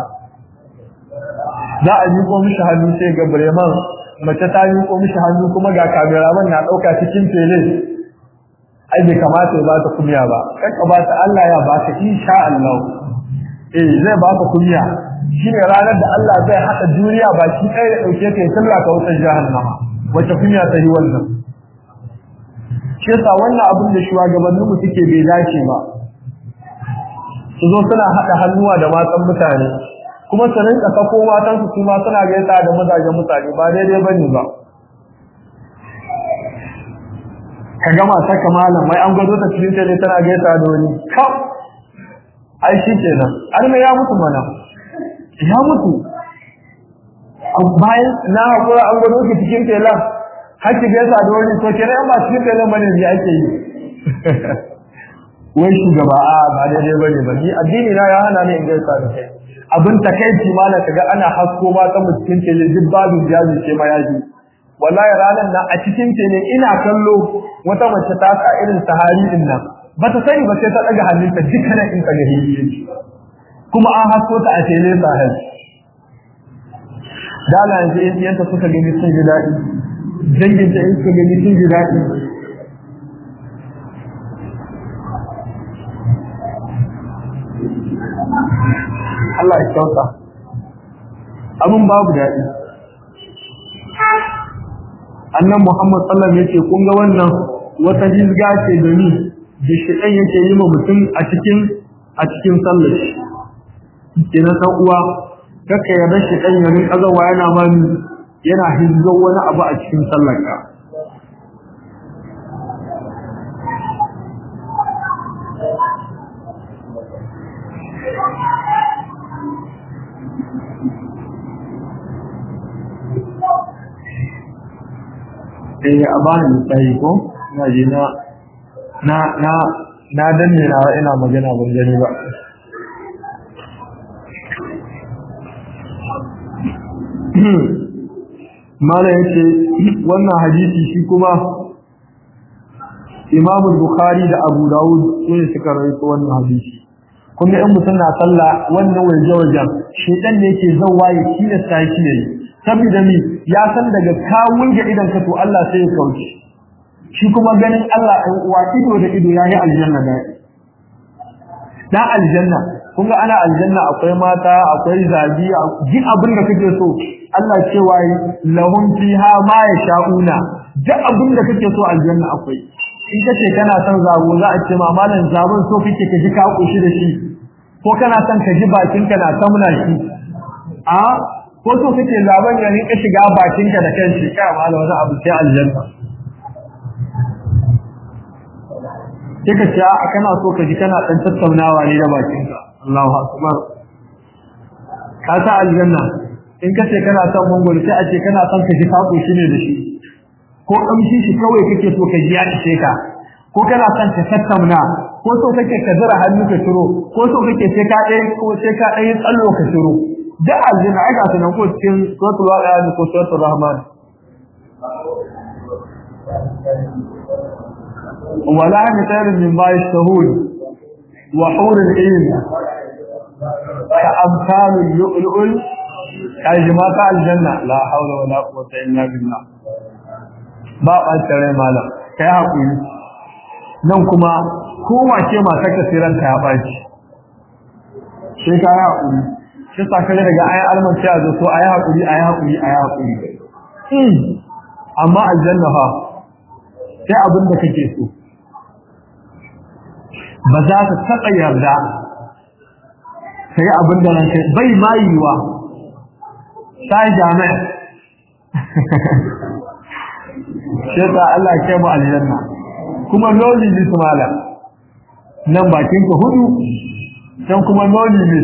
za a miƙo mishi hannu sai ga Bremen mace ta miƙo mishi hannu kuma ga kameraman na ɗauka cikin tele ai bai kamata ya bata kunya ba kai ka bata Allah ya baka insha Allah eh zai baka kunya shine ranar da Allah zai haɗa duniya baki ɗaya ya ɗauke ka ya talla ka wutar jahannama wace kunya ta yi wannan shi yasa wannan abin da shugabanninmu suke bai dace ba su zo suna haɗa hannuwa da matan mutane kuma su rinka sako matan su kuma suna gaisa da mazajen mutane ba daidai bane ba ka gama saka malam mai an gwado ta cikin tele tana gaisa da wani kaf ai shi kenan har me ya mutu mana ya mutu bayan na hakura an gwado ki cikin tele har ki gaisa da wani to kenan ba cikin tele bane ne ake yi wai shugaba a ba daidai bane ba ni addini na ya hana ni in gaisa da kai abin takeici mala kaga ana hasko ma ta cikin tele duk babu jaji ce ma yaji wallahi ranan nan a cikin tele ina kallo wata mace ta sa irin sahari din nan bata sani ba sai ta daga hannunta dukkanin in ka gari yake kuma an hasko ta a tele sahari dala yanzu in yanta suka gani sun ji daɗi dangin ta in suka gani sun ji daɗi Allah ya kyauta abin babu daɗi annan Muhammad sallallahu alaihi wasallam kun ga wannan wata hizga ce da ni da shedan yake yi ma mutum a cikin a cikin sallar shi kenan san uwa kaka yarda shedan ya rinka zawa yana ma ni yana hizzo wani abu a cikin sallarka eh a bani misali ko ina ji na na na na danne na ina magana ban gani ba mala yace wannan hadisi shi kuma Imam Bukhari da Abu Dawud su ne suka rawaito wannan hadisi kuma in mutum na sallah wannan waje wajen shedan ne yake zawwa ya tilasta shi ne saboda mi ya san daga kawun ga idan ka to Allah sai ya kauce shi kuma ganin Allah ɗan uwa ido da ido yayi aljanna da dan aljanna kun ga ana aljanna akwai mata akwai zabi duk abin da kake so Allah cewa lahum fiha ma yasha'una duk abin da kake so aljanna akwai in kace kana son zabo za a ce ma malam zabon so kake ka ji ka koshi da shi ko kana son ka ji bakin ka na tamna shi a ko so kake zaben ya rinka shiga bakin ka da kanshi ka malam wani abu sai aljanna sai ka ce a kana so ka ji kana dan tattaunawa ne da bakin ka Allahu akbar ka sa aljanna in kace kana son mangoro sai a ce kana son ka ji ka koshi ne da shi ko kamshi shi kawai kake so ka ji ya ishe ka ko kana son ka tattauna ko so kake ka zura hannu ka shiro ko so kake sai ka dai ko sai ka dai tsallo ka shiro da aljanna ai ga sunan ko cikin suratul waqi'a ko suratul rahman wala mitharin min ma yashtahun wa hurul ayn ka amsalul lu'lu'ul kajimata aljanna la hawla wala quwwata illa billah ba ɓacin rai malam ka yi haƙuri nan kuma kowace mata ka siranta ya ɓaci sai ka yi haƙuri shi sakare daga ayan almanci a zato a yi haƙuri a yi haƙuri a yi haƙuri amma aljanna fa sai abin da kake so ba za ka taɓa yarda ka yi abin da ranka bai ma yiwa sai jami'a sai ta Allah ke mu aljanna kuma loli ne mala nan bakin ka hudu can kuma loli ne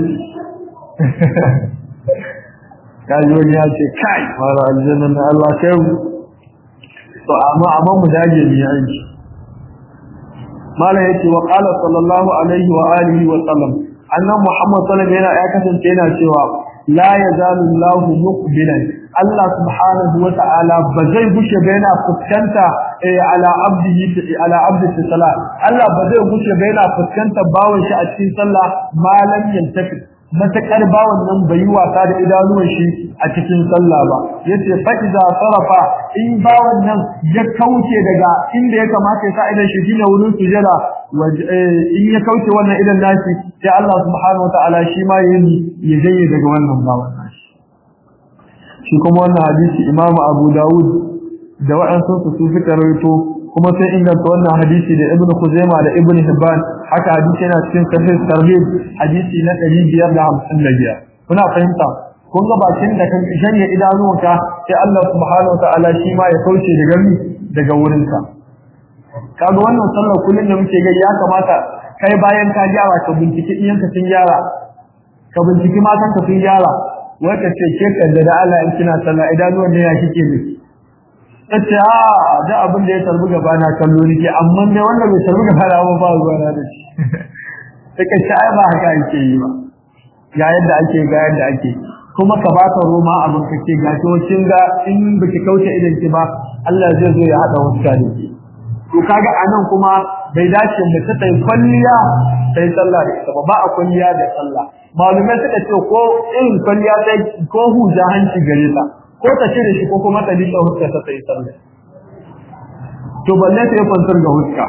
kaji wani ya ce kai mara aljanna na Allah kai mu to amma amma mu dage mu yanki mala yace wa qala sallallahu alaihi wa alihi wa sallam annabi muhammad sallallahu alaihi wa sallam yana ya kasance yana cewa la yazalu Allahu muqbilan Allah subhanahu wa ta'ala ba zai gushe ba yana fuskanta ala abdihi ala abdihi salat Allah ba zai gushe ba yana fuskanta bawon shi a cikin sallah malam yantafi matakar bawon nan bai yi wasa da idanuwan shi a cikin sallah ba yace fa iza sarafa in bawon nan ya kauce daga inda ya kamata ya sa idan shi shine wurin sujada in ya kauce wannan idan nashi sai Allah subhanahu wa ta'ala shi ma yayi ya jaye daga wannan bawon nashi shi kuma wannan hadisi Imam Abu Dawud da wa'ansu su suka rawaito kuma sai inganta wannan hadisi da Ibn Khuzaimah da Ibn Hibban haka hadisi yana cikin sahih tarhib hadisi na 555 kuna fahimta kun ga bakin da kan shanye idanuwanka sai Allah subhanahu wa ta'ala shi ma ya kauce daga mi daga wurinka kaga wannan sallar kullun da muke ga ya kamata kai bayan ka gyara ka binciki iyanka sun gyara ka binciki matan ka sun gyara wata ce ke kaddara da Allah in kina sallah idanuwan ne ya kike ne tace a da abin da ya tarbi gaba na kallo nake amma ne wanda bai tarbi gaba na ba ba zuwa na da shi take ce ai ba haka yake yi ba ga yadda ake ga yadda ake kuma ka ba ka roma abin kake ga to kin ga in baki kauce idan ki ba Allah zai zo ya hada wuta da ki to kaga anan kuma bai dace mu ta tai kwalliya sai sallah da ita ba ba a kwalliya da sallah malumai suka ce ko irin kwalliya sai ko huja hanci gare ta ko ta cire shi ko kuma ta liƙa huska ta sai sallah to balle ta yi kwantar ga huska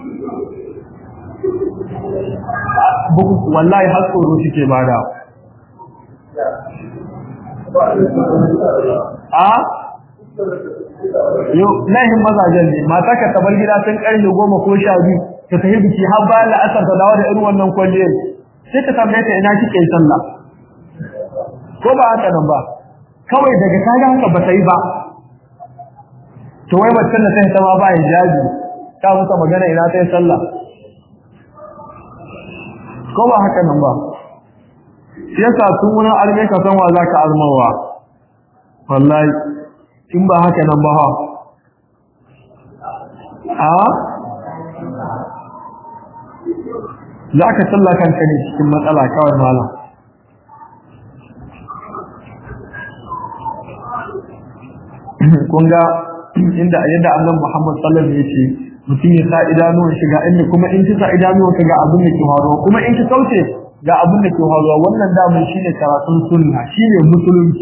buku wallahi har tsoro suke bada a yau lahin mazajen ne mata ka tabar gida sun karfe goma ko sha biyu ta tafi biki har bayan la'asar ta dawo da irin wannan kwalliyar sai ka tambaye ta ina kike sallah ko ba haka nan ba kawai daga kaga haka ba ta yi ba to wai macen da ta yi sama ba hijabi ta musa magana ina ta yi sallah ko ba haka nan ba shi yasa tun wurin alme ka san wa za ka almawa wallahi in ba haka nan ba ha a za ka sallah kanka ne cikin matsala kawai malam kun ga inda yadda annabi Muhammad sallallahu alaihi wasallam yace mutum ya sa idanuwan shiga inda kuma in ki sa idanuwan ka ga abin da ke faruwa kuma in ki kauce ga abin da ke faruwa wannan damun shine karatun sunna shine musulunci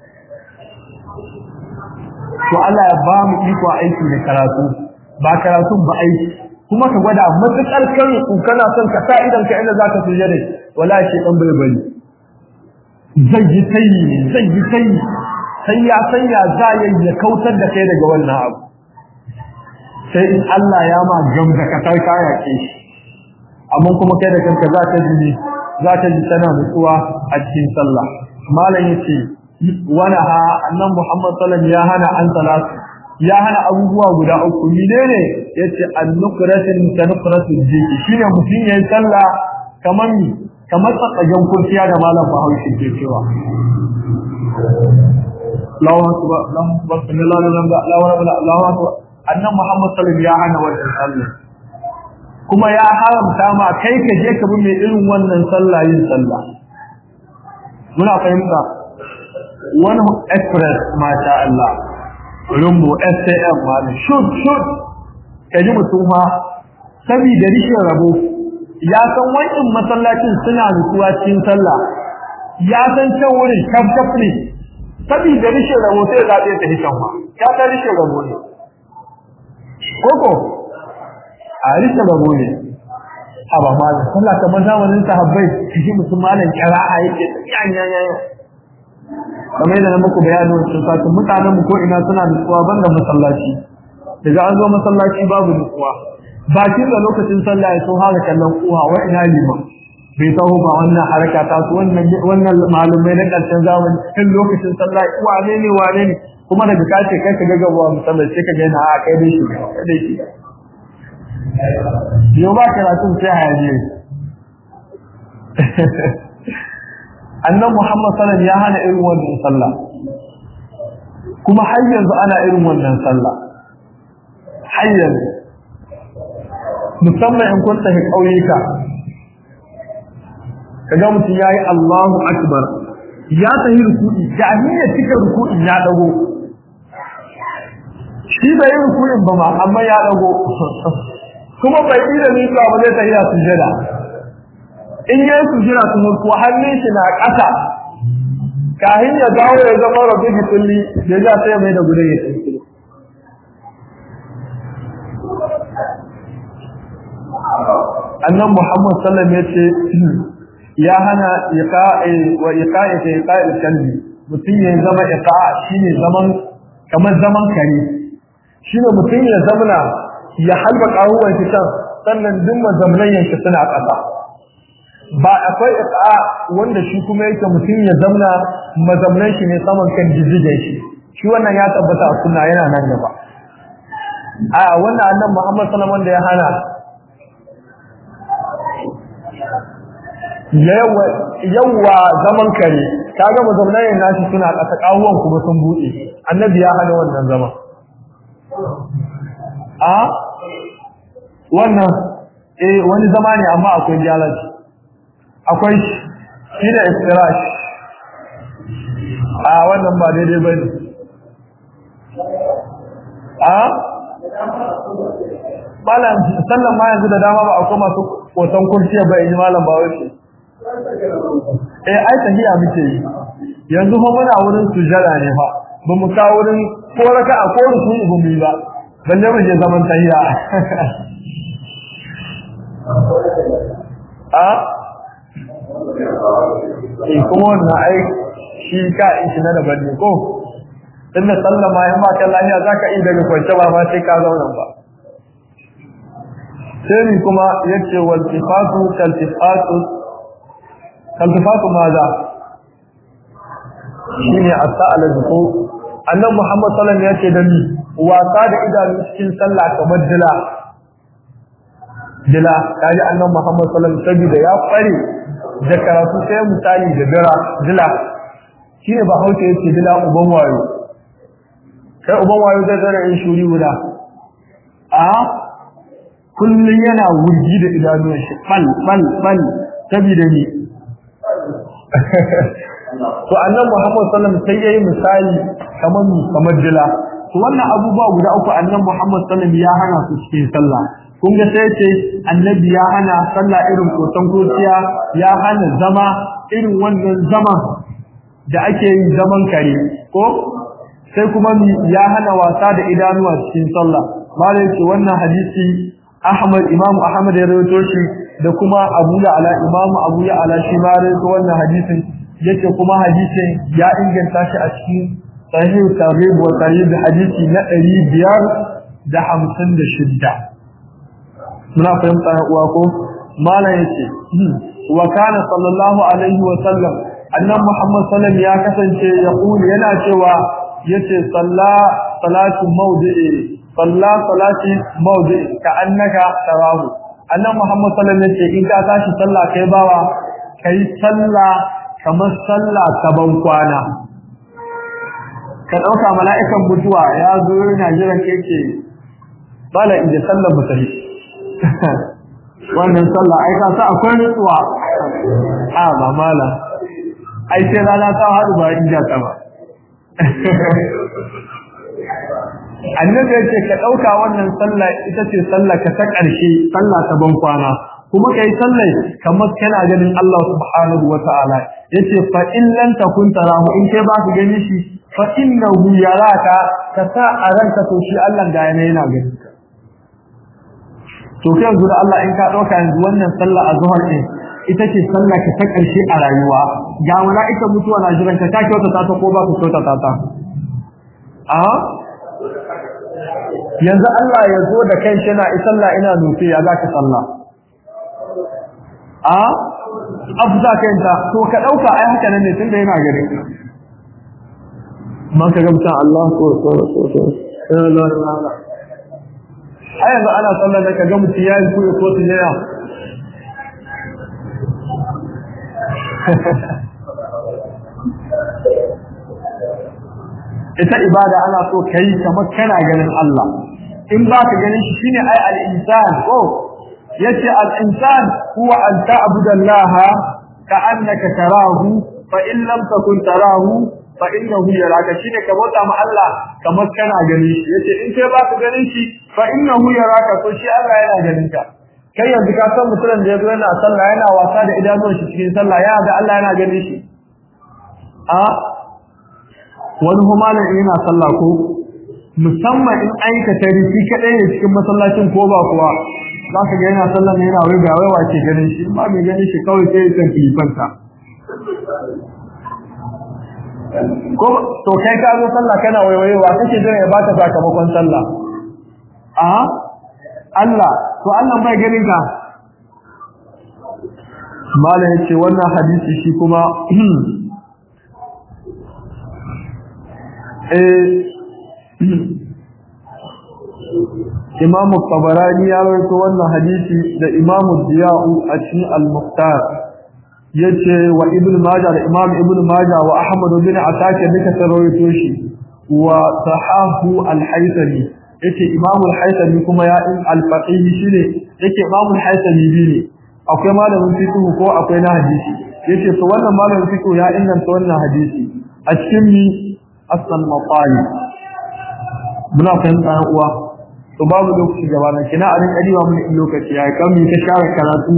to Allah ya ba mu iko aiki da karatu ba karatun ba aiki kuma ka gwada matukar kan ku kana son ka sa idan ka inda zaka suje dai wallahi shi dan bai bari zai yi tayi zai yi tayi sai ya sanya za ya kautar da kai daga wannan abu sai in Allah ya ma gam da katar kaya ke shi amma kuma kai da kanka za ka ji za ka ji tana nutsuwa a cikin sallah malam yace wani ha annan Muhammad sallallahu ya hana an salatu ya hana abubuwa guda uku menene yace an-nukratin tanukratu jiki shine mutum yayin sallah kamar ni kamar tsakajen kurciya da malam Bahaushe ke cewa Allahu akbar Allahu akbar sallallahu alaihi wasallam Allahu akbar Allahu akbar annan Muhammad sallallahu ya hana wannan sallah kuma ya haramta ma kai ka je ka bi mai irin wannan sallah yin sallah muna fahimta wani express masha Allah rumbo SAM malam shoot shoot kaji mutum ha saboda rishin rabo ya san wannan masallacin suna nutsuwa cikin sallah ya san can wurin kaf ne saboda rishin rabo sai zaɓe ta hishan ma ya san rishin rabo ne koko a rishin rabo ne haba malam sallah kamar zamanin sahabbai shi mutum malam kira'a yake yanya yanya kamar yadda na muku bayani wancan satin mutanen mu ko ina suna nutsuwa banda masallaci daga an zo masallaci babu nutsuwa bakin da lokacin sallah ya so haka kallon kuwa wa ina lima bai taho ba wannan haraka ta su wannan wannan malumai na karshen zamani kan lokacin sallah wane ne wane ne kuma daga kace kai ka ga gaba masallaci sai ka ga yana a kai dai shi kai dai shi yau ba karatun sai hayaniye annan Muhammad sallallahu ya hana irin wannan sallah kuma har yanzu ana irin wannan sallah har yanzu musamman in kun tafi ƙauyuka kaga mutum yayi Allahu akbar ya tafi ruku'i da ya cika ruku'i ya dago shi bai ruku'in ba ma amma ya dago kuma bai yi da nisa ba zai tafi sujada in yi sujira su mulku hannun shi na ƙasa kahin ya dawo ya zama rabu gitulli da ya sai mai da gudun ya tsinki annan muhammad sallam ya ce ya hana wa iqa'i ta iqa'i kalbi mutum ya zama iqa shine zaman kamar zaman kare shine mutum ya zamana ya halba kawuwan shi can sannan duk mazamnan yanki suna ƙasa ba akwai iqa wanda shi kuma yake mutum ya zamna mazamnan shi ne saman kan jijjigen shi shi wannan ya tabbata a sunna yana nan gaba a wannan annabi Muhammad sallallahu alaihi wasallam ya hana yawa yawa zaman kare kaga mazamnan yana nashi suna kasa kawuwan kuma sun bude annabi ya hana wannan zama a wannan eh wani zama ne amma akwai jalaci akwai shi da istirash a wannan ba daidai ba ne a malam sallan ma yanzu da dama ba akwai masu koton kurciya ba yi malam ba wace eh ai tahiya muke yi yanzu fa muna wurin sujada ne fa ba mu kawo wurin ko raka a ko ruku ba mu yi ba balle mu je zaman tahiya a eh kuma wannan ai shi ka in shi na daban ne ko inda sallama in ba ka lafiya zaka yi daga kwance ba ma sai ka zauna ba sai ni kuma yace wal tifatu kal tifatu kal tifatu maza shine as-sa'ala ko annabi Muhammad sallallahu alaihi wasallam yace da ni wasa da idanu cikin sallah kamar dila dila kaji annabi Muhammad sallallahu alaihi wasallam saboda ya kware da karatu sai misali da dira dila shine ba hauke yace dila uban wayo kai uban wayo zai zara in shuri guda a kullun yana wurgi da idanuwan shi bal bal bal saboda ni to annabi Muhammad sallallahu alaihi wasallam sai yayi misali kamar kamar dila to wannan abubuwa guda uku annabi Muhammad sallallahu alaihi wasallam ya hana su cikin sallah kun ga sai ce annabi ya hana sallah irin kotan kociya ya hana zama irin wannan zaman da ake yi zaman kare ko sai kuma ya hana wasa da idanuwa cikin sallah malai ce wannan hadisi Ahmad Imam Ahmad ya rawaito shi da kuma Abu Ya'la Imam Abu Ya'la shi ma rawaito wannan hadisin yake kuma hadisin ya inganta shi a cikin sahih tarhib wa tarhib hadisi na 556 muna fahimta ya uwa ko malam yace wa kana sallallahu alaihi wa sallam annabi Muhammad sallam ya kasance ya kuli yana cewa yace salla salatu mawdi'i salla salati mawdi'i ka annaka tarahu annabi Muhammad sallam yace in ka tashi sallah kai bawa kai sallah kamar sallah ta ban kwana ka dauka mala'ikan mutuwa ya zo yana jiran keke bala inda sallar mutane wannan sallah ai ka sa akwai nutsuwa a ba mala ai sai rana ta haɗu ba inda ta ba annabi ya ce ka ɗauka wannan sallah ita ce sallah ka ta ƙarshe sallah ta ban kwana kuma kai sallah kamar kana ganin Allah subhanahu wa ta'ala yace fa in lam takun tarahu in kai ba ka gani shi fa innahu yaraka ka sa a ranka to shi Allah ga yana yana ganin ka to kai yanzu da Allah in ka dauka yanzu wannan sallah azhar din ita ce sallah ka ta karshe a rayuwa ga mala'ika mutuwa na jiran ka ta kyauta ta ko ba ku kyauta ta ta a yanzu Allah ya zo da kai shi na sallah ina nufi ya zaka sallah a afza kai ta to ka dauka ai haka nan ne tunda yana gare ka man ka ga mutan Allah ko ko ko ko la la la ai yanzu ana sallar da kaga mutum yayin kuya ko tijaya ita ibada ana so kai kamar kana ganin Allah in ba ka ganin shi shine ai al-insan ko yace al-insan huwa an ta'budu Allah ka'annaka tarahu fa in lam takun tarahu fa innahu yaraka shine ka bauta ma Allah kamar kana ganin shi yace in kai ba ka ganin shi fa innahu yaraka to shi Allah yana ganin ka kai yanzu ka san mutumin da yazo yana sallah yana wasa da idanun shi cikin sallah ya ga Allah yana ganin shi a wani humalan yana sallah ko musamman in aikata rufi kadai ne cikin masallacin ko ba kuwa za ka ga yana sallah ne yana wai ga wai wace ganin shi ba mai ganin shi kawai sai ya san kilifanta ko to kai ka zo sallah kana waiwayewa kake jira ya baka sakamakon sallah a Allah to Allah bai ganin ka mala yace wannan hadisi shi kuma eh Imam Tabarani ya rawaito wannan hadisi da Imam Diya'u a cikin Al-Muqtar yace wa ibn majah da imam ibn majah wa ahmad bin ataka duka sarwaito shi wa sahahu al-haythami yace imam al-haythami kuma ya in al-faqih shine yake imam al-haythami bi ne akwai malamin fiqh ko akwai na hadisi yace to wannan malamin fiqh ya inganta wannan hadisi a cikin mi asal maqali muna fahimta uwa to babu lokaci gaba nan kina a rinka diwa mun lokaci ya kan mi ta share karatu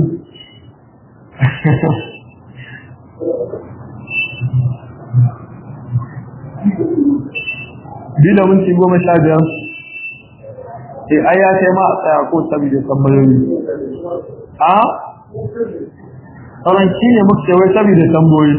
bila minti goma sha biyar e ai ya kai ma a tsaya ko saboda tambayoyi a sauran shi ne muka ce wai saboda tambayoyi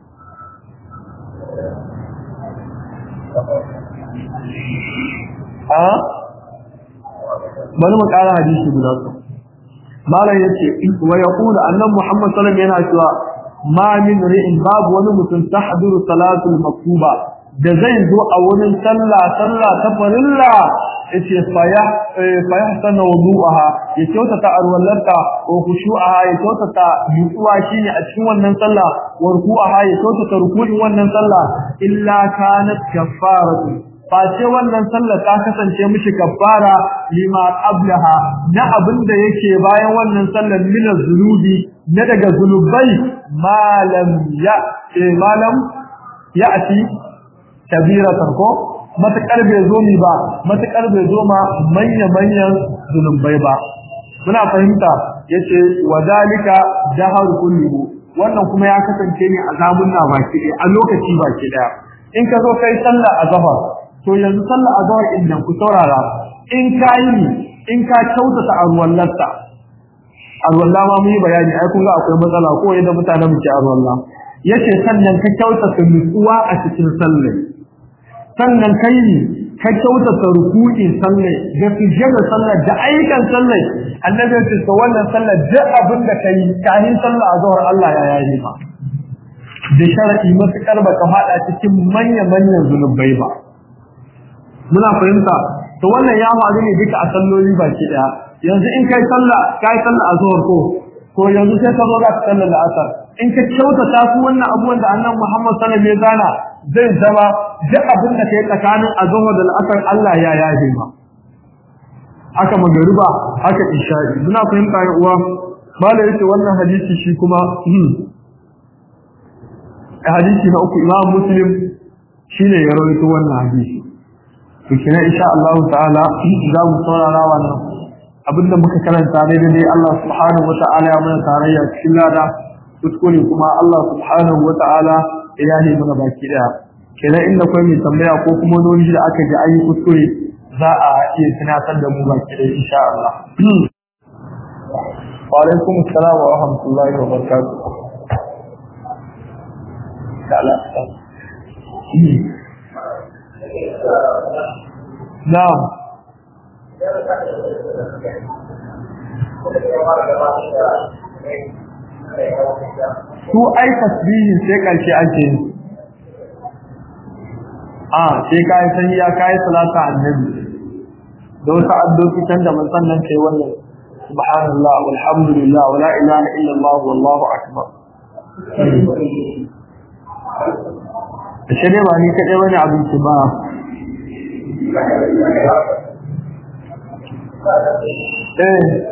a bari mu ƙara hadisi guda su malam yace wa yaqulu annabi muhammad sallallahu alaihi wasallam yana cewa ma min ri'in babu wani mutum tahduru salatul maktuba da zai zo a wurin sallah sallah ta farilla yace faya faya sana wudu'aha ya kyautata arwallarta wa khushu'aha ya kyautata nutsuwa shine a cikin wannan sallah wa ruku'aha ya kyautata ruku'in wannan sallah illa kanat kaffaratu face wannan sallah ta kasance mishi kaffara lima qablaha na abinda yake bayan wannan sallar min zunubi na daga zunubai malam ya malam ya'ti kabiratan ko matakar bai zo mi ba matakar bai zo ma manya manyan zulumbai ba muna fahimta yace wadalika dahar kullu wannan kuma ya kasance ne a zamunna baki ɗaya a lokaci baki ɗaya in ka zo kai sallah azhar to yanzu sallah azhar din nan ku saurara in ka yi in ka kyautata arwallarta arwalla ma mu yi bayani ai kun ga akwai matsala ko yadda mutanen mu ke arwalla yace sannan ka kyautata nutsuwa a cikin sallah sannan kai ne ka kyautata ruku'in sallah da sujjada sallah da ayyukan sallah annabi ya ce to wannan sallah duk abin da kai kahin sallah a zuwar Allah ya yayi ba da shar'i matukar ba ka fada cikin manya manyan zunubai ba muna fahimta to wannan ya faru ne duka a salloli baki daya yanzu in kai sallah kai sallah a zuwar ko to yanzu sai ka zo za ka sallar la'asar in ka kyautata su wannan abubuwan da annabi Muhammad sallallahu alaihi wasallam ya gana zai zama duk abin da kai tsakanin azhar da al'asar Allah ya yaje ma haka magariba haka isha'i muna fahimta ya uwa malai yace wannan hadisi shi kuma hadisi na uku Imam Muslim shine ya rawaito wannan hadisi to kina insha Allah ta'ala za mu saurara wannan abinda muka karanta daidai dai Allah subhanahu wa ta'ala ya mana tarayya cikin lada kuskure kuma Allah subhanahu wa ta'ala ya ne mana baki daya kenan inda kai mai tambaya ko kuma wani da aka ji ayi kuskure za a iya tunatar da mu baki daya insha Allah wa alaikum assalam wa rahmatullahi wa barakatuh Na'am su ai tasbihin sai karshe ake yi a sai kai tahiyya kai salata annabi da wata addu'o'i can da mun sannan kai wannan subhanallah walhamdulillah wala ilaha illallah wallahu akbar sai ba ni kadai bane abinci ba eh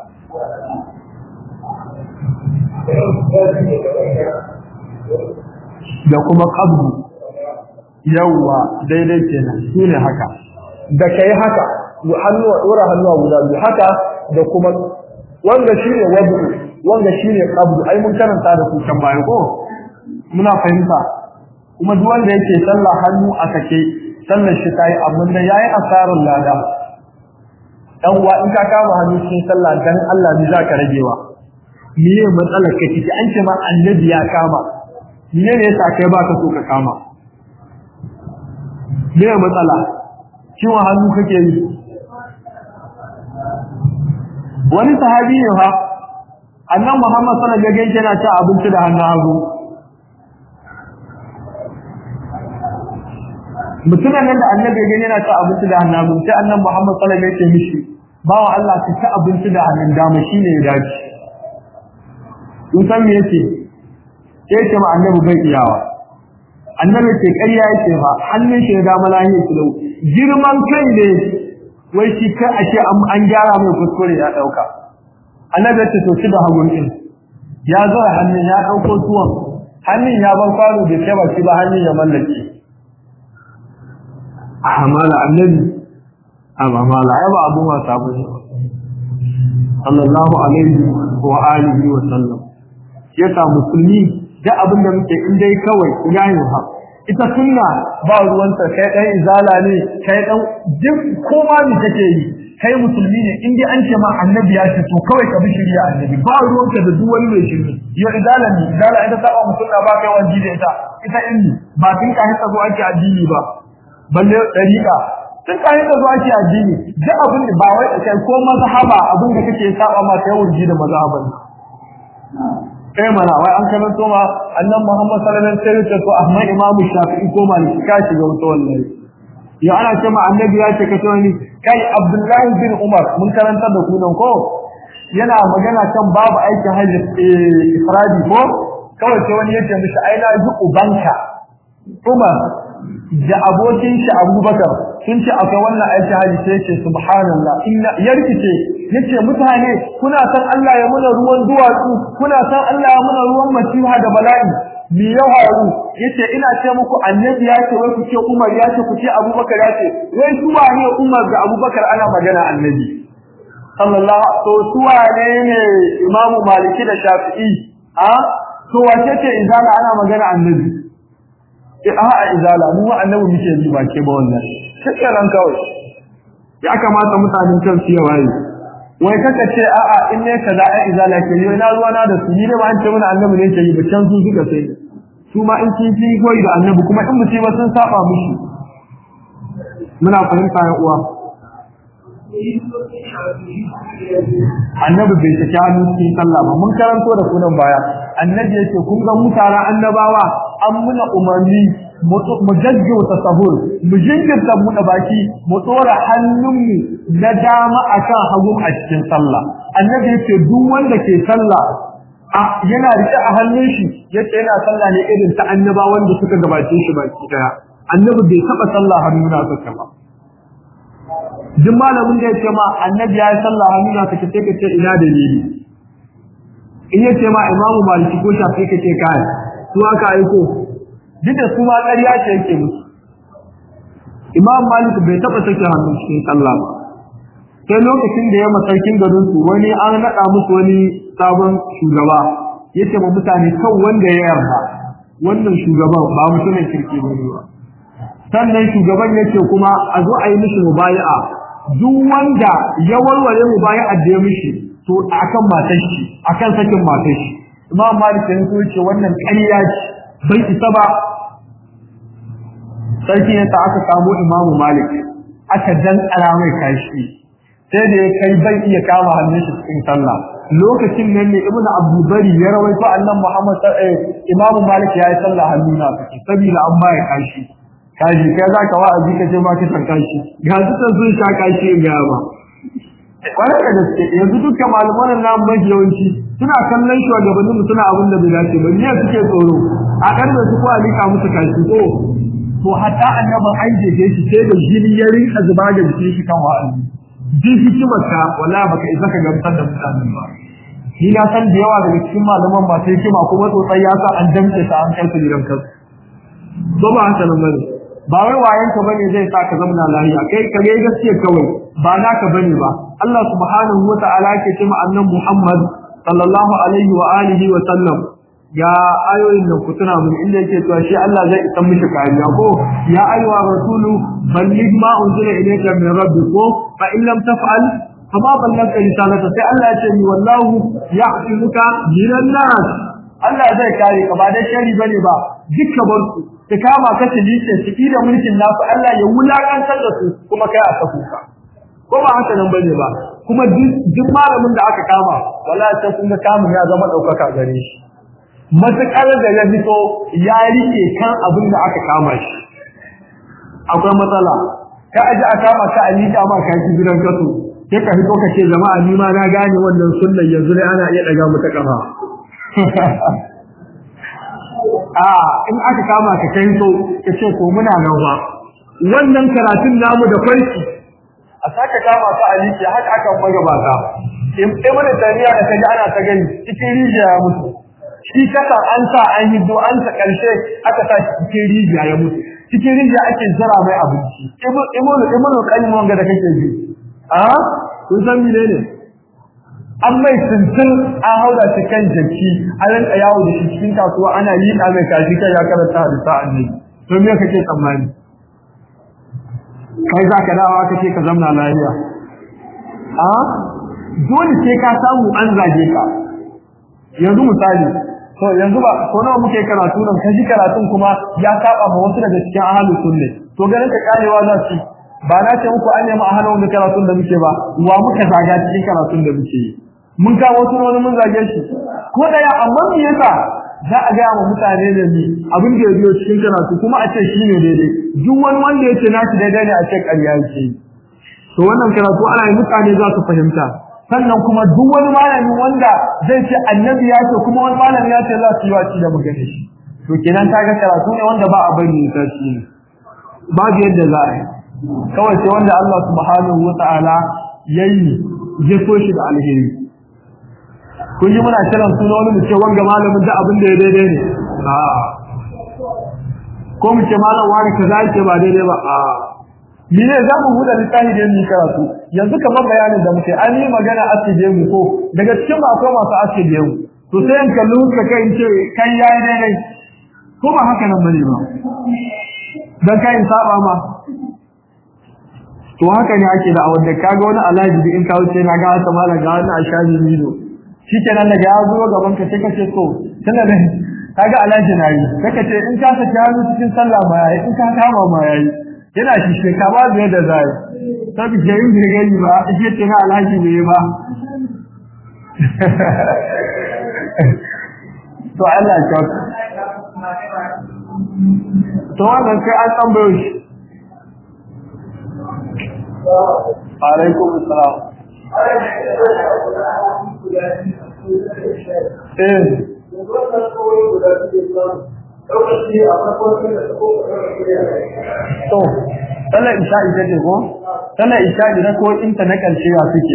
da kuma qabdu yawa daidai kenan shine haka da kai haka hannuwa dora hannuwa guda biyu haka da kuma wanda shine wadu wanda shine qabdu ai mun karanta da su kan bayan ko muna fahimta kuma duk wanda yake sallah hannu a sake sallar shi tayi amma da yayi asarar lada dan uwa in ka kama hannu cikin sallah dan Allah ne zaka ragewa miye matsalar ka kike an ce ma annabi ya kama miye ne yasa kai baka so ka kama miye matsala ciwon hannu kake yi wani sahabi ne fa annan Muhammad sallallahu alaihi wasallam yana cin abinci da hannun hagu mutumin nan da annabi gani yana cin abinci da hannun hagu sai annan Muhammad sallallahu alaihi wasallam ya ce mishi bawa Allah ka ci abinci da hannun dama shine ya dace kun san me yake sai ce ma annabi bai iyawa annabi ce ƙarya yake ba hannun shi da dama lahiya ki lau girman kai ne wai shi kai ake an gyara mai kuskure ya dauka annabi ce to shi da hagun din ya zo hannun ya dauko tuwon hannun ya ban kwano bai kai ba shi ba hannun ya mallake amala annabi amma mala ai ba abu ma sabu sallallahu alaihi wa alihi wa sallam yasa musulmi da abin da muke in dai kawai yayin ha ita sunna ba ruwanta kai dan izala ne kai dan duk koma ne kake yi kai musulmi ne in dai an ce ma annabi ya ce to kawai ka bi shari'a annabi ba ruwanka da duk wani mai shirki ya izala ne izala ita ta ba musulma ba kai wani da ita ita inni ba tun ka hita zo ake addini ba balle dariqa tun ka hita zo ake addini duk abin da ba wai kai ko mazhaba abin da kake saba ma kai wurji da mazhaban kai mana wai an karanto ma annan Muhammad sallallahu alaihi wasallam sai to Ahmad Imam Shafi'i ko Maliki ka shiga wata wallahi ya ana ce ma annabi ya ce kace wani kai Abdullahi bin Umar mun karanta da ku nan ko yana magana kan babu aikin hajji ifradi ko kawai sai wani yace mishi ai na ji ubanka Umar da abokin shi Abubakar sun ce akwai wannan aiki haji sai ce subhanallah inna yarkice yace mutane kuna san Allah ya muna ruwan duwatsu kuna san Allah ya muna ruwan masiha da bala'i mi ya haru yace ina ce muku annabi ya ce wai ku ce Umar ya ce ku ce Abubakar ya ce wai su wane Umar da Abubakar ana magana annabi sallallahu to su wane ne Imam Maliki da Shafi'i a to wace ce izala ana magana annabi eh a izala mu annabi muke ji ba ke ba wannan shikenan kawai ya kamata mutanen kan su yawa yi wai kaka ce a'a in ne kaza ai izala ke yi na ruwa na da su ni ne ba an ce mana annabi ne ke yi ba can su suka sai su ma in kin yi koyi da annabi kuma in mutum ba sun saba mushi muna fahimta ya uwa annabi bai saki hannu cikin sallah ba mun karanto da kunan baya annabi yake kun ga mutanen annabawa an muna umarni mu gaggauta sahur mu jinkirta buɗe baki mu tsora hannunmu na dama akan hagu a cikin sallah annabi yake duk wanda ke sallah a yana rike a hannun shi yace yana sallah ne irin ta annaba wanda suka gabace shi baki daya annabi bai taba sallah hannuna saka ba duk malamin da yake ma annabi ya yi sallah hannuna saka sai ka ce ina dalili in yace ma imamu maliki ko shafi ka ce kai su aka aiko duk da su ma ƙarya ce yake musu imam malik bai taɓa sake hannun cikin sallah ba sai lokacin da ya masarkin garin su wani an naɗa musu wani sabon shugaba yace ma mutane kan wanda ya yarda wannan shugaban ba mutumin kirki ba ne ba sannan shugaban yace kuma a zo a yi mishi mubaya'a duk wanda ya warware mubaya'a da ya mishi to akan matar shi akan sakin matar shi imam malik ya ce wannan ƙarya ce bai isa ba sarki ya ta aka samu imamu malik aka dantsara mai kashi sai da ya kai bai iya kama hannun shi cikin sallah lokacin nan ne ibn abdulbari ya rawaito annan muhammad sallallahu imamu malik ya yi sallah hannuna take saboda an baya kashi kashi kai za ka wa'azi ka ce ma ka san kashi ga su sun sha kashi ga ba kwarai da gaske yanzu dukkan malaman nan mafi yawanci suna kallon shugabannin mu suna abin da bai dace ba ne suke tsoro a karbe su ko a lika musu kashi ko to hatta annabi an jeje shi sai da jini ya rinka zuba ga jikin shi kan wa'azi duk hikimar ka wallahi baka isa ka gamsar da mutane ba ni na san da yawa daga cikin malaman ba sai hikima kuma tsotsai ya sa an damce ta an kai su gidan kansu ba ba haka nan bane ba wai wayan ka bane zai sa ka zamna lafiya kai ka ga gaskiya kawai ba naka bane ba Allah subhanahu wa ta'ala ke cewa annan Muhammad sallallahu alaihi wa alihi wa sallam ya ayoyin da ku tuna mun inda yake cewa shi Allah zai isan mishi kariya ko ya ayyuha rasulu balligh ma unzila ilayka min rabbika fa in lam taf'al fama ballagta risalata sai Allah ya ce ni wallahu ya'timuka minan nas Allah zai kare ka ba da shari bane ba dukkan barku ta kama ka tilike ciki da mulkin nasu Allah ya wulakantar da su kuma kai a saku ka ko ba haka nan bane ba kuma duk malamin da aka kama wallahi sai kun ga kamun ya zama daukaka gare shi matakar da ya fito ya rike kan abin da aka kama shi akwai matsala ka aji a kama ka a liƙa ma ka shi gidan kasu sai ka fito ka ce jama'a ni ma na gane wannan sunnan yanzu dai ana iya daga mata kafa a in aka kama ka kai to ka ce ko muna nan ba wannan karatun namu da farki a saka kama ka a liƙe haka aka magabata ibn tariya da kaji ana ta gani cikin rijiya ya mutu shi kasa an sa an yi do an ta karshe aka sa shi cikin rijiya ya mutu cikin rijiya ake jira mai abinci ibnu ibnu ibnu qayyim wanga da kake ji a kun san mene ne an mai tuntun an hauda shi kan jaki an rinka yawo da shi cikin kasuwa ana yi da mai kaji kai ya karanta hadisa annabi to me kake tsammani kai za ka dawo kake ka zamna lafiya a dole sai ka samu an zage ka yanzu misali to yanzu ba ko nawa muke karatu nan kaji karatun kuma ya saba ma wasu daga cikin ahlus sunne to ganin ka karewa za su ba na ce muku an nemi ahlus da karatun da muke ba wa muka zaga cikin karatun da muke mun kawo wani mun zage shi ko daya amma me yasa za a gaya wa mutane da ni abin da ya biyo cikin karatu kuma a ce shi ne daidai duk wani wanda ya ce nashi daidai ne a ce ƙarya yake to wannan karatu ana yi mutane za su fahimta sannan kuma duk wani malami wanda zai ce annabi ya ce kuma wani malami ya ce za su yi waci da magana shi to kenan kaga karatu ne wanda ba a bari ta shi ne babu yadda za a yi kawai sai wanda Allah subhanahu wa ta'ala yayi ya so shi da alheri kun yi muna kiran suna wani mu ce wanga malamin da abin da ya daidai ne a ko mu ce malam wani kaza yake ba daidai ba a ni ne za mu buɗe littafi da mu karatu yanzu kamar bayanin da muke an yi magana asije mu ko daga cikin ba akwai masu asije mu to sai in kalli ka kai in ce kai yayi daidai ko ba haka nan bane ba dan kai in saba ma to haka ne ake da awar da kaga wani alaji in kawo sai na ga haka malam ga wani ashabi milo shikenan daga ya zo gaban ka sai ka ce to tana ne kaga alaji na yi kaka ce in ka saki hannu cikin sallah ma yayi in ka kama ma yayi yana shi she ka ba zai da zai sabi ke yin girgani ba ake ce na alaji ne ba to Allah ya kawo to wannan kai an tambayo shi alaikum assalam eh to sallar isha ita ce ko sallar isha ita ko inta na karshe ya suke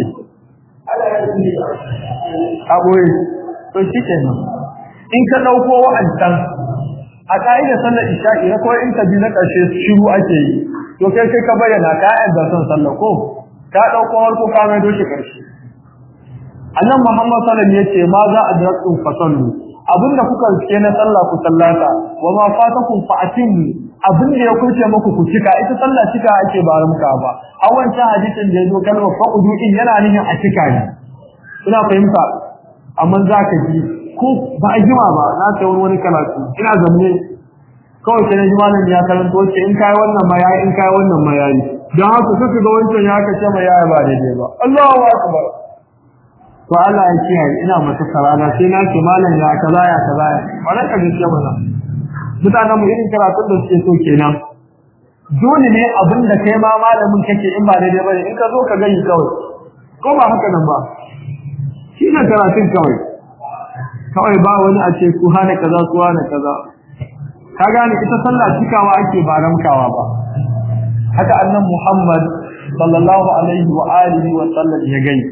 a boye to shi ke nan in ka ɗauko wa'ancan a ƙa'idar sallar isha ita ko inta bi na ƙarshe shiru ake yi to kai sai ka bayyana ka yadda son sallar ko ka ɗauko harko ka mai doshi ƙarshe annan muhammad sallam ya ce ma za a dratsu fasallu abinda kuka rike na sallah ku sallata wa ma fatakum fa atimmu abinda ya kurce muku ku cika ita sallah cika ake ba muka ba a wancan hadisin da yazo kalmar faqudu din yana nihin a cika ne ina fahimta amma za ka ji ko ba a jima ba na ta wani wani karatu ina zanne kawai sai na ji malam ya karanto ce in kai wannan ma yayi in kai wannan ma yayi dan haka kuka ga wancan ya kace ma yaya ba daidai ba Allahu akbar to Allah ya kiyaye ina mata karana sai na ce malam ya kaza ya kaza wannan ka gaskiya ba mutanen mu irin karatun da suke so kenan dole ne abin da kai ma malamin kake in ba daidai bane in ka zo ka gani kawai ko ba haka nan ba shi ne karatun kawai kawai ba wani a ce ku hana kaza ku hana kaza ka gane ita sallah cikawa ake ba ramkawa ba haka annan Muhammad sallallahu alaihi wa alihi wa sallam ya gani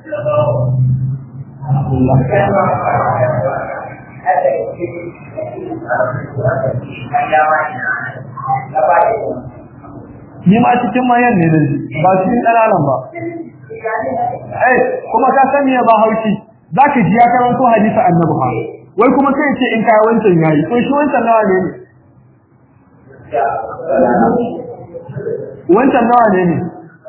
Ni ma cikin mayan ne da ba cikin ƙananan ba. Eh, kuma ka sani ba haushi, za ka ji ya karanto hadisa annabi ha. Wai kuma kai ce in kai wancan yayi, to shi wancan nawa ne ne? Wancan nawa ne ne?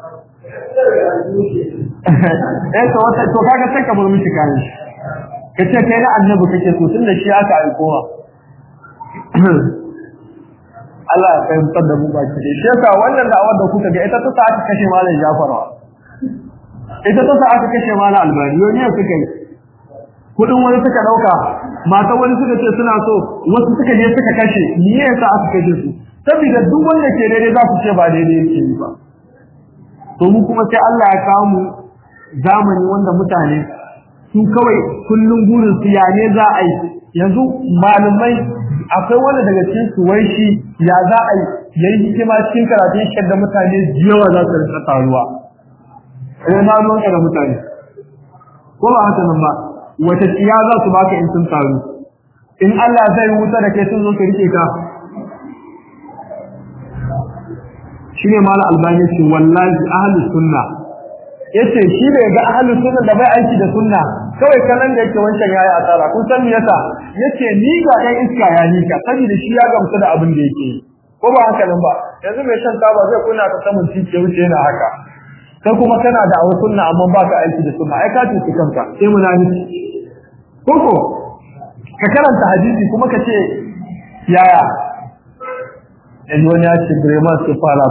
eh to wata to kaga sai ka bar miki kayan shi kace kai na annabi kake so tunda shi aka aikowa Allah ya fahimtar da mu baki da shi yasa wannan da'awar da kuka ga ita ta sa aka kashe malam Jafar ita ta sa aka kashe malam Albani yau ne suka yi kudin wani suka dauka mata wani suka ce suna so wasu suka je suka kashe ni yasa aka kashe su saboda duk wanda ke daidai za su ce ba daidai yake yi ba to mu kuma sai Allah ya kawo mu zamani wanda mutane su kawai kullun gurin su ya ne za a yi yanzu malumai akwai wanda daga cikin su wai shi ya za a yi yayi hikima cikin karatun shi da mutane yawa za su rinka taruwa eh na ruwan da mutane ko ba haka nan ba wata tsiya za su baka in sun taru in Allah zai wuta da kai sun zo ka rike ka shine mala albani ce wallahi ahlus sunna yace shi bai ga ahlus sunna da bai aiki da sunna kawai kanan da yake wancan yayi asara kun san me yasa yace ni ga dan iska ya ni ka saboda shi ya gamsu da abin da yake ko ba haka nan ba yanzu mai shan taba zai kuna ka samun cike wuce yana haka kai kuma kana da awar sunna amma ba ka aiki da sunna ai ka tuki kanka sai munafiki koko ka karanta hadisi kuma ka ce yaya yanzu wani ya ce Bremen su fara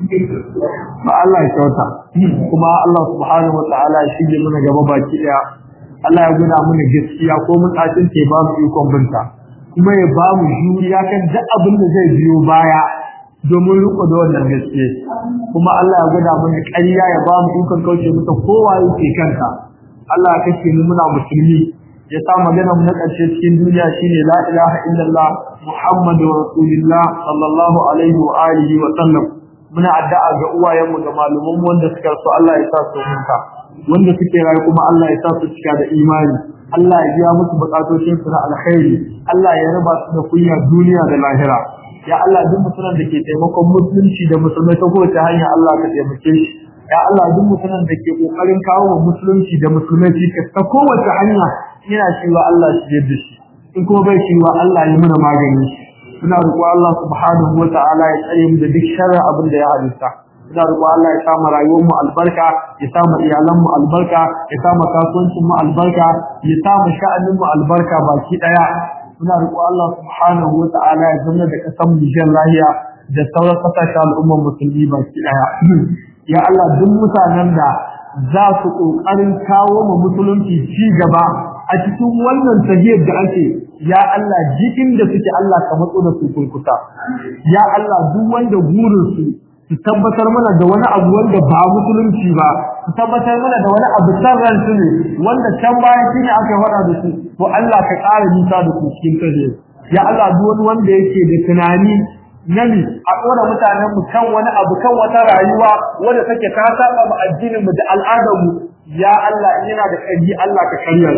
ba Allah ya kyauta kuma Allah subhanahu wa ta'ala ya shige mana gaba baki daya Allah ya guna mana gaskiya ko mun tsacin ke ba mu ikon binta kuma ya ba mu juriya kan duk abin da zai biyo baya domin riko da wannan gaske kuma Allah ya gwada mana ƙarya ya ba mu ikon kauce mata kowa yake kanka Allah ya kashe mu muna musulmi ya sa magana mu na ƙarshe cikin duniya shine la ilaha illallah muhammadu rasulullah sallallahu alaihi wa alihi wa sallam muna addu'a ga uwayenmu da malaman mu wanda suka so Allah ya sa su huta wanda suke rayu kuma Allah ya sa su cika da imani Allah ya biya musu bukatocin su na alkhairi Allah ya raba su da kunya duniya da lahira ya Allah duk mutumin da ke taimakon musulunci da musulmai ta kowace hanya Allah ka taimake shi ya Allah duk mutumin da ke kokarin kawo wa musulunci da musulmai cikas ta kowace hanya yana cewa Allah shi da shi in kuma bai cewa Allah ya muna magani muna roƙo Allah subhanahu wa ta'ala ya tsare mu da duk sharri abin da ya halitta muna roƙo Allah ya sa mu rayuwar mu albarka ya sa mu iyalan mu albarka ya sa mu kasuwancin mu albarka ya sa mu sha'anin mu albarka baki daya muna roƙo Allah subhanahu wa ta'ala ya zama da kasan mu jin lahiya da sauran kasashen al'ummar musulmi baki daya ya Allah duk mutanen da za su ƙoƙarin kawo mu musulunci ci gaba a cikin wannan tahiyar da ake ya Allah jikin da suke Allah ka matso da su kurkuta ya Allah duk wanda burin su su tabbatar mana da wani abu wanda ba musulunci ba su tabbatar mana da wani abu sarran su ne wanda can bayan shine aka fara da su to Allah ka ƙara nisa da su cikin tahiyar ya Allah duk wani wanda yake da tunani nani a ɗora mutanen mu kan wani abu kan wata rayuwa wanda take ta saba mu addinin mu da al'adar mu ya Allah yana da ƙarfi Allah ka karya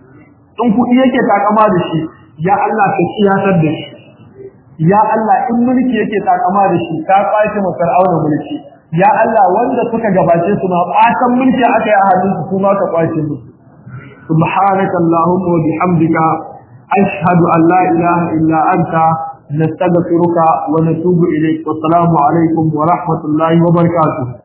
in kuɗi yake takama da shi ya Allah ka kiyatar da shi ya Allah in mulki yake takama da shi ka kwace mu fir'auna mulki ya Allah wanda suka gabace su ma ɓatan mulki aka yi a hannun su kuma ka kwace mu subhanaka allahumma wa bihamdika ashhadu an la ilaha illa anta نستغفرك ونتوب إليك والسلام عليكم ورحمة الله وبركاته